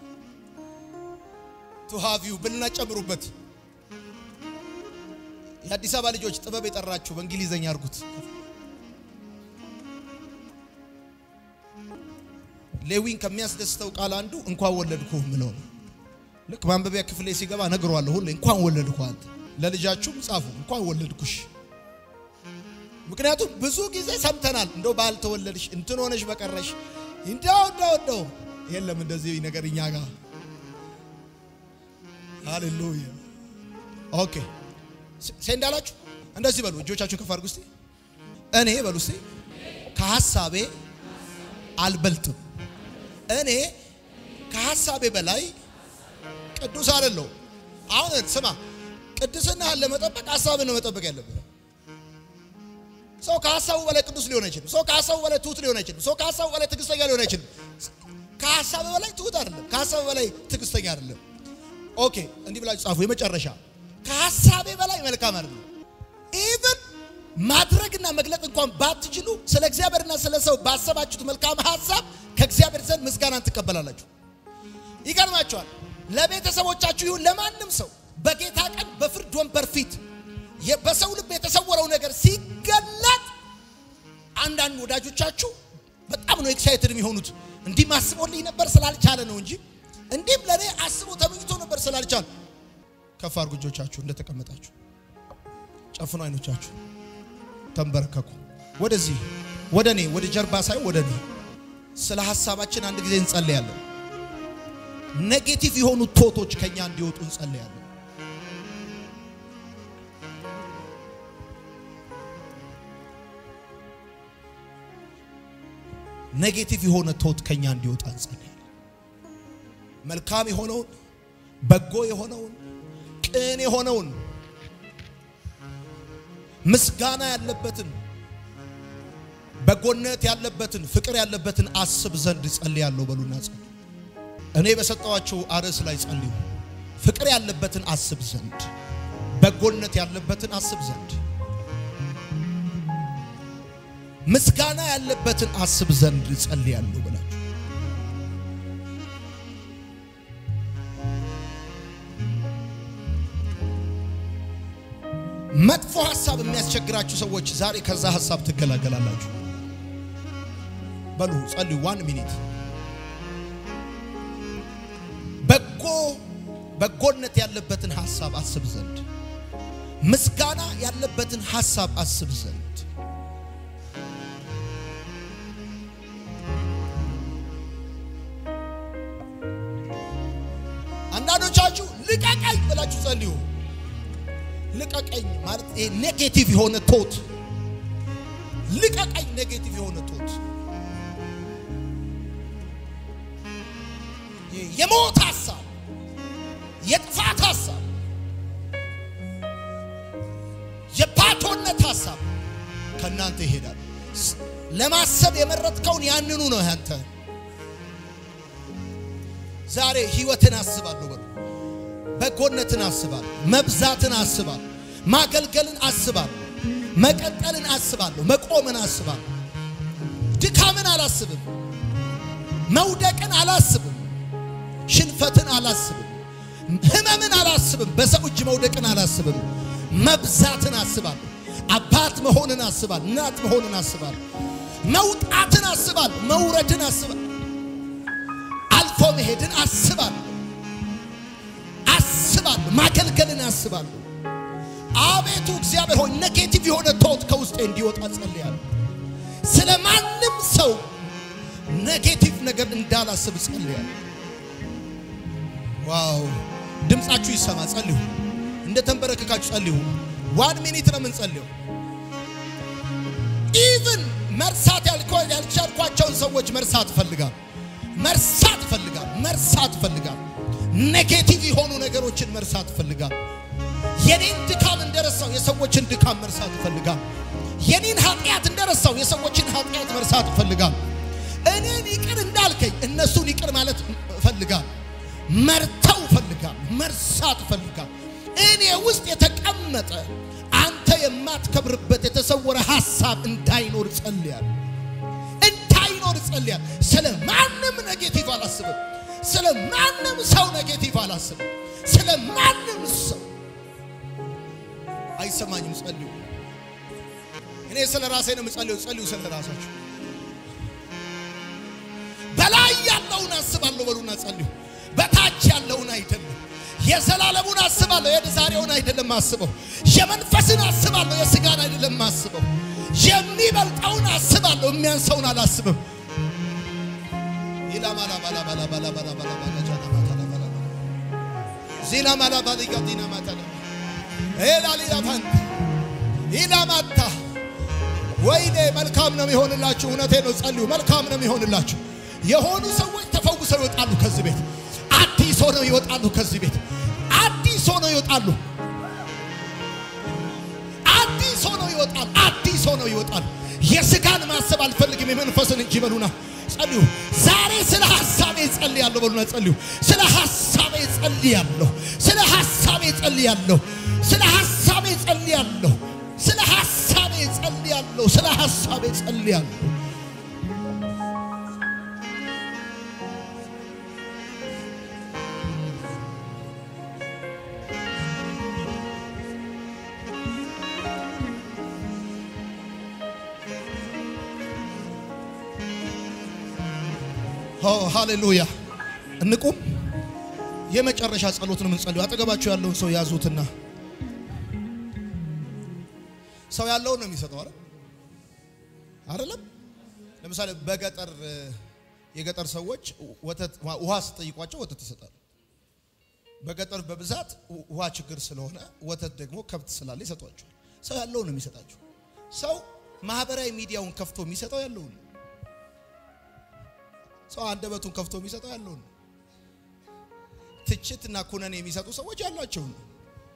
Speaker 1: ቱ ሃቭ ዩ ብልና ጨምሩበት። የአዲስ አበባ ልጆች ጥበብ የጠራችሁ በእንግሊዘኛ አድርጉት። ሌዊን ከሚያስደስተው ቃል አንዱ እንኳን ወለድኩ ምለው ነው። ልክ ማንበቢያ ክፍሌ ሲገባ ነግሯለሁ ሁሌ እንኳን ወለድኩ። አንተ ለልጃችሁም ጻፉ እንኳን ወለድኩሽ። ምክንያቱም ብዙ ጊዜ ሰምተናል፣ እንደው ባልተወለድሽ እንትን ሆነሽ በቀረሽ እንደው እንደው እንደው የለም እንደዚህ ነገር እኛ ጋር ሃሌሉያ። ኦኬ ሴንዳላችሁ እንደዚህ በሉ፣ እጆቻችሁን ከፍ አድርጉ እስቲ። እኔ በሉ እስቲ ከሐሳቤ አልበልጥም። እኔ ከሐሳቤ በላይ ቅዱስ አይደለሁ። አሁን ስማ፣ ቅድስናህን ለመጠበቅ ሐሳብን ነው መጠበቅ ያለብህ። ሰው ከሐሳቡ በላይ ቅዱስ ሊሆን አይችልም። ሰው ከሐሳቡ በላይ ትሁት ሊሆን አይችልም። ሰው ከሐሳቡ በላይ ትዕግስተኛ ሊሆን አይችልም። ከሐሳብ በላይ ትሁት አይደለም። ከሐሳብ በላይ ትዕግስተኛ አይደለም። ኦኬ እንዲህ ብላችሁ ጻፉ። የመጨረሻ ከሐሳቤ በላይ መልካም አይደለም። ኢቭን ማድረግና መግለጥ እንኳን ባትችሉ ስለ እግዚአብሔርና ስለ ሰው ባሰባችሁት መልካም ሐሳብ ከእግዚአብሔር ዘንድ ምስጋናን ትቀበላላችሁ። ይገርማችኋል። ለቤተሰቦቻችሁ ይሁን ለማንም ሰው በጌታ ቀን በፍርድ ወንበር ፊት በሰው ልብ የተሰወረው ነገር ሲገለጥ አንዳንድ ወዳጆቻችሁ በጣም ነው ኤክሳይትድ የሚሆኑት። እንዲህ አስቦልኝ ነበር ስላልቻለ ነው እንጂ እንዲህም ለእኔ አስቦ ተመኝቶ ነበር ስላልቻለ። ከፍ አድርጉ እጆቻችሁ እንደተቀመጣችሁ፣ ጨፍኑ አይኖቻችሁ፣ ተንበረከኩ። ወደዚህ ወደ እኔ ወደ ጀርባ ሳይሆን ወደ እኔ ስለ ሀሳባችን አንድ ጊዜ እንጸልያለን። ኔጌቲቭ የሆኑ ቶቶች ከኛ እንዲወጡ እንጸልያለን። ኔጌቲቭ የሆነ ቶት ከኛ እንዲወጣ እንጸልያለን። መልካም የሆነውን በጎ የሆነውን ቅን የሆነውን ምስጋና ያለበትን በጎነት ያለበትን ፍቅር ያለበትን አስብ ዘንድ ጸልያለሁ። በሉና ጸልዩ። እኔ በሰጠዋቸው አርዕስ ላይ ጸልዩ። ፍቅር ያለበትን አስብ ዘንድ፣ በጎነት ያለበትን አስብ ዘንድ፣ ምስጋና ያለበትን አስብ ዘንድ ጸልያለሁ ብላችሁ መጥፎ ሐሳብ የሚያስቸግራችሁ ሰዎች ዛሬ ከዛ ሐሳብ ትገላገላላችሁ። በሉ ጸልዩ። ዋን ሚኒት በጎ በጎነት ያለበትን ሐሳብ አስብ ዘንድ ምስጋና ያለበትን ሐሳብ አስብ ዘንድ አንዳንዶቻችሁ ልቀቀኝ ብላችሁ ጸልዩ። ልቀቀኝ ማለት ይሄ ኔጌቲቭ የሆነ ቶት ልቀቀኝ፣ ኔጌቲቭ የሆነ ቶት የሞት ሐሳብ፣ የጥፋት ሐሳብ፣ የባዶነት ሐሳብ ከእናንተ ይሄዳል። ለማሰብ የመረጥከውን ያንኑ ነው ያንተ። ዛሬ ህይወትን አስባለሁ በሉ በጎነትን አስባለሁ። መብዛትን አስባለሁ። ማገልገልን አስባለሁ። መቀጠልን አስባለሁ። መቆምን አስባለሁ። ድካምን አላስብም። መውደቅን አላስብም። ሽንፈትን አላስብም። ህመምን አላስብም። በሰው እጅ መውደቅን አላስብም። መብዛትን አስባለሁ። አባት መሆንን አስባለሁ። እናት መሆንን አስባለሁ። መውጣትን አስባለሁ። መውረድን አስባለሁ። አልፎ መሄድን አስባለሁ። ማገልገልን አስባለሁ። አቤቱ እግዚአብሔር ሆይ ኔጌቲቭ የሆነ ቶት ከውስጤ እንዲወጣ ጸልያለሁ። ስለ ማንም ሰው ኔጌቲቭ ነገር እንዳላስብ ጸልያለሁ። ዋው ድምፃችሁ ይሰማ፣ ጸልዩ። እንደ ተንበረከካችሁ ጸልዩ። ዋን ሚኒት ነው የምንጸልየው። ኢቭን መርሳት ያልቻልኳቸውን ሰዎች መርሳት እፈልጋለሁ። መርሳት እፈልጋለሁ። መርሳት እፈልጋለሁ። ኔጌቲቭ የሆኑ ነገሮችን መርሳት እፈልጋለሁ። የኔን ድካም እንደረሳው የሰዎችን ድካም መርሳት እፈልጋለሁ። የኔን ኃጢአት እንደረሳው የሰዎችን ኃጢአት መርሳት እፈልጋለሁ። እኔን ይቅር እንዳልከኝ እነሱን ይቅር ማለት እፈልጋለሁ። መርተው እፈልጋለሁ። መርሳት እፈልጋለሁ። እኔ ውስጥ የተቀመጠ አንተ የማትከብርበት የተሰወረ ሐሳብ እንዳይኖር ጸልያለሁ። እንዳይኖር ጸልያለሁ። ስለ ማንም ኔጌቲቭ አላስብም። ስለ ማንም ሰው ኔጌቲቭ አላስብም። ስለ ማንም ሰው አይሰማኝም። ጸልዩ። እኔ ስለ ራሴ ነው የምጸልየው። ጸልዩ ስለ ራሳችሁ። በላይ ያለውን አስባለሁ በሉና ጸልዩ። በታች ያለውን አይደለም። የዘላለሙን አስባለሁ፣ የዛሬውን አይደለም አስበው። የመንፈስን አስባለሁ፣ የስጋን አይደለም አስበው። የሚበልጠውን አስባለሁ፣ የሚያንሰውን አላስብም። ኢላማታ ወይኔ መልካም ነው የሚሆንላችሁ። እውነቴ ነው። ጸልዩ። መልካም ነው የሚሆንላችሁ። የሆኑ ሰዎች ተፈውሰው ይወጣሉ ከዚህ ቤት። አዲስ ሆነው ይወጣሉ ከዚህ ቤት። አዲስ ሆነው ይወጣሉ። አዲስ ሆነው ይወጣሉ። አዲስ ሆነው ይወጣሉ። የስጋን ማሰብ አልፈልግም የመንፈስን እንጂ በሉና ጸልዩ። ዛሬ ስለ ሐሳቤ ጸልያለሁ በሉና ጸልዩ። ስለ ሐሳቤ ጸልያለሁ። ስለ ሐሳቤ ጸልያለሁ። ስለ ሐሳቤ ጸልያለሁ። ስለ ሐሳቤ ጸልያለሁ። ስለ ሐሳቤ ጸልያለሁ። ሃሌሉያ። እንቁም። የመጨረሻ ጸሎት ነው የምንጸልዩ። አጠገባችሁ ያለውን ሰው ያዙትና ሰው ያለውን ነው የሚሰጠው አይደል? አይደለም። ለምሳሌ በገጠር የገጠር ሰዎች ወተት ውሃ ስጠይቋቸው ወተት ይሰጣሉ። በገጠር በብዛት ውሃ ችግር ስለሆነ ወተት ደግሞ ከብት ስላለ ይሰጧቸዋል። ሰው ያለውን ነው የሚሰጣቸው። ሰው ማህበራዊ ሚዲያውን ከፍቶ የሚሰጠው ያለውን ነው። ሰው አንደበቱን ከፍቶ የሚሰጠው ያለውን ነው። ትችትና ኩነኔ የሚሰጡ ሰዎች ያሏቸውን ነው።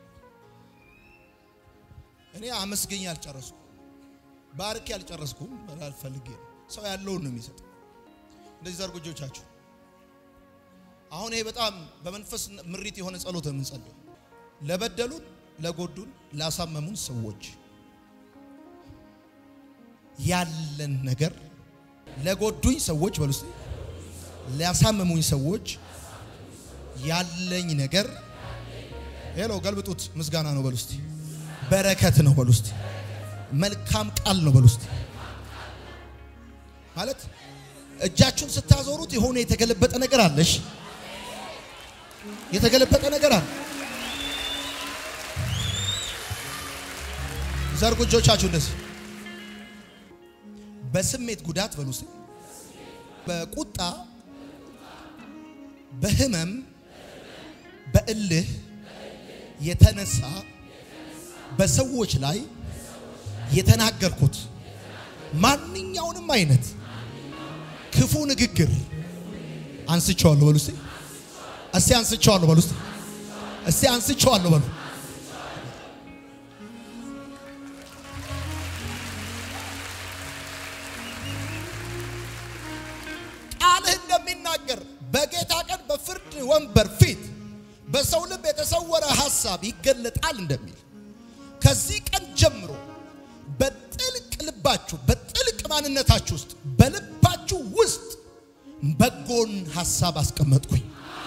Speaker 1: እኔ አመስገኝ አልጨረስኩም፣ ባርኬ አልጨረስኩም አልፈልጌ ነው። ሰው ያለውን ነው የሚሰጠው። እንደዚህ ዘርጉ እጆቻችሁ። አሁን ይሄ በጣም በመንፈስ ምሪት የሆነ ጸሎት ነው የምንጸልየው። ለበደሉን፣ ለጎዱን፣ ላሳመሙን ሰዎች ያለን ነገር ለጎዱኝ ሰዎች በሉ እስቲ ሊያሳምሙኝ ሰዎች ያለኝ ነገር ሄሎ ገልብጡት። ምስጋና ነው በሉ እስቲ። በረከት ነው በሉ እስቲ። መልካም ቃል ነው በሉ እስቲ። ማለት እጃችሁን ስታዞሩት የሆነ የተገለበጠ ነገር አለሽ። የተገለበጠ ነገር አለ። ዘርጉ እጆቻችሁ እንደዚህ። በስሜት ጉዳት በሉ እስቲ። በቁጣ በህመም በእልህ የተነሳ በሰዎች ላይ የተናገርኩት ማንኛውንም አይነት ክፉ ንግግር አንስቼዋለሁ በሉ እስቲ። እስቲ አንስቼዋለሁ በሉ እስቲ። እስቲ አንስቼዋለሁ በሉ። ቃልህ እንደሚናገር በጌታ ቀን በፍርድ ወንበር ፊት በሰው ልብ የተሰወረ ሐሳብ ይገለጣል እንደሚል ከዚህ ቀን ጀምሮ በጥልቅ ልባችሁ በጥልቅ ማንነታችሁ ውስጥ በልባችሁ ውስጥ በጎን ሐሳብ አስቀመጥኩኝ።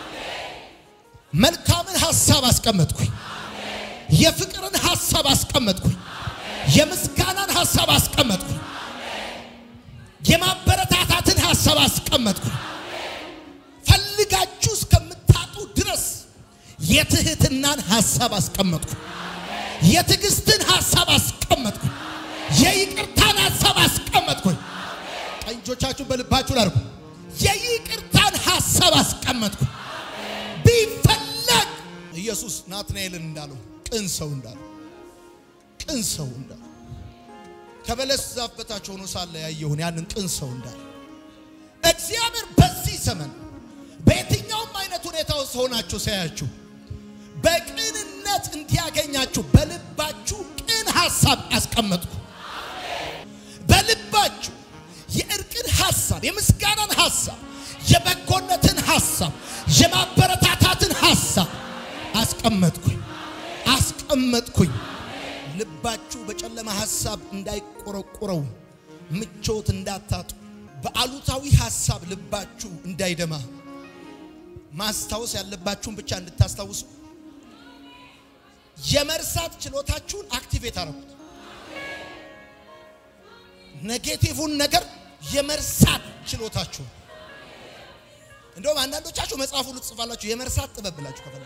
Speaker 1: መልካምን ሐሳብ አስቀመጥኩኝ። የፍቅርን ሐሳብ አስቀመጥኩኝ። የምስጋናን ሐሳብ አስቀመጥኩኝ። የማበረታታትን ሐሳብ አስቀመጥኩኝ። ፈልጋችሁ እስከምታጡ ድረስ የትህትናን ሐሳብ አስቀመጥኩ። የትዕግስትን ሐሳብ አስቀመጥኩ። የይቅርታን ሐሳብ አስቀመጥኩኝ። ቀኝ እጆቻችሁን በልባችሁ ላድርጉ። የይቅርታን ሐሳብ አስቀመጥኩ። ቢፈለግ ኢየሱስ ናትናኤልን እንዳለው ቅን ሰው እንዳለው ቅን ሰው እንዳለው ከበለስ ዛፍ በታች ሆኖ ሳለ ያየሁን ያንን ቅን ሰው እንዳለው እግዚአብሔር በዚህ ዘመን በየትኛውም አይነት ሁኔታ ውስጥ ሆናችሁ ሳያችሁ በቅንነት እንዲያገኛችሁ በልባችሁ ቅን ሐሳብ አስቀመጥኩ። በልባችሁ የእርቅን ሐሳብ፣ የምስጋናን ሐሳብ፣ የበጎነትን ሐሳብ፣ የማበረታታትን ሐሳብ አስቀመጥኩኝ አስቀመጥኩኝ። ልባችሁ በጨለማ ሐሳብ እንዳይቆረቆረው፣ ምቾት እንዳታጡ፣ በአሉታዊ ሐሳብ ልባችሁ እንዳይደማ ማስታወስ ያለባችሁን ብቻ እንድታስታውሱ የመርሳት ችሎታችሁን አክቲቬት አረጉት። ኔጌቲቭን ነገር የመርሳት ችሎታችሁን እንደውም አንዳንዶቻችሁ መጽሐፉ ልትጽፋላችሁ የመርሳት ጥበብ ብላችሁ ከፈለ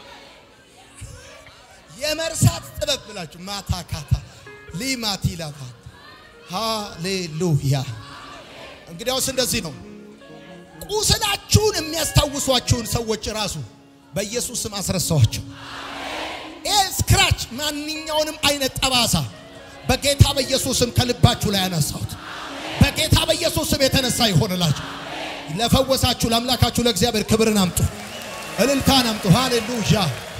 Speaker 1: የመርሳት ጥበብ ብላችሁ ማታካታ ሊማቲ ላታ ሃሌሉያ። እንግዲያውስ እንደዚህ ነው። ቁስላችሁን የሚያስታውሷችሁን ሰዎች ራሱ በኢየሱስ ስም አስረሳዋቸው። ይህ ስክራች ማንኛውንም አይነት ጠባሳ በጌታ በኢየሱስ ስም ከልባችሁ ላይ ያነሳሁት በጌታ በኢየሱስ ስም የተነሳ ይሆንላችሁ። ለፈወሳችሁ ለአምላካችሁ ለእግዚአብሔር ክብርን አምጡ፣ እልልታን አምጡ። ሃሌሉያ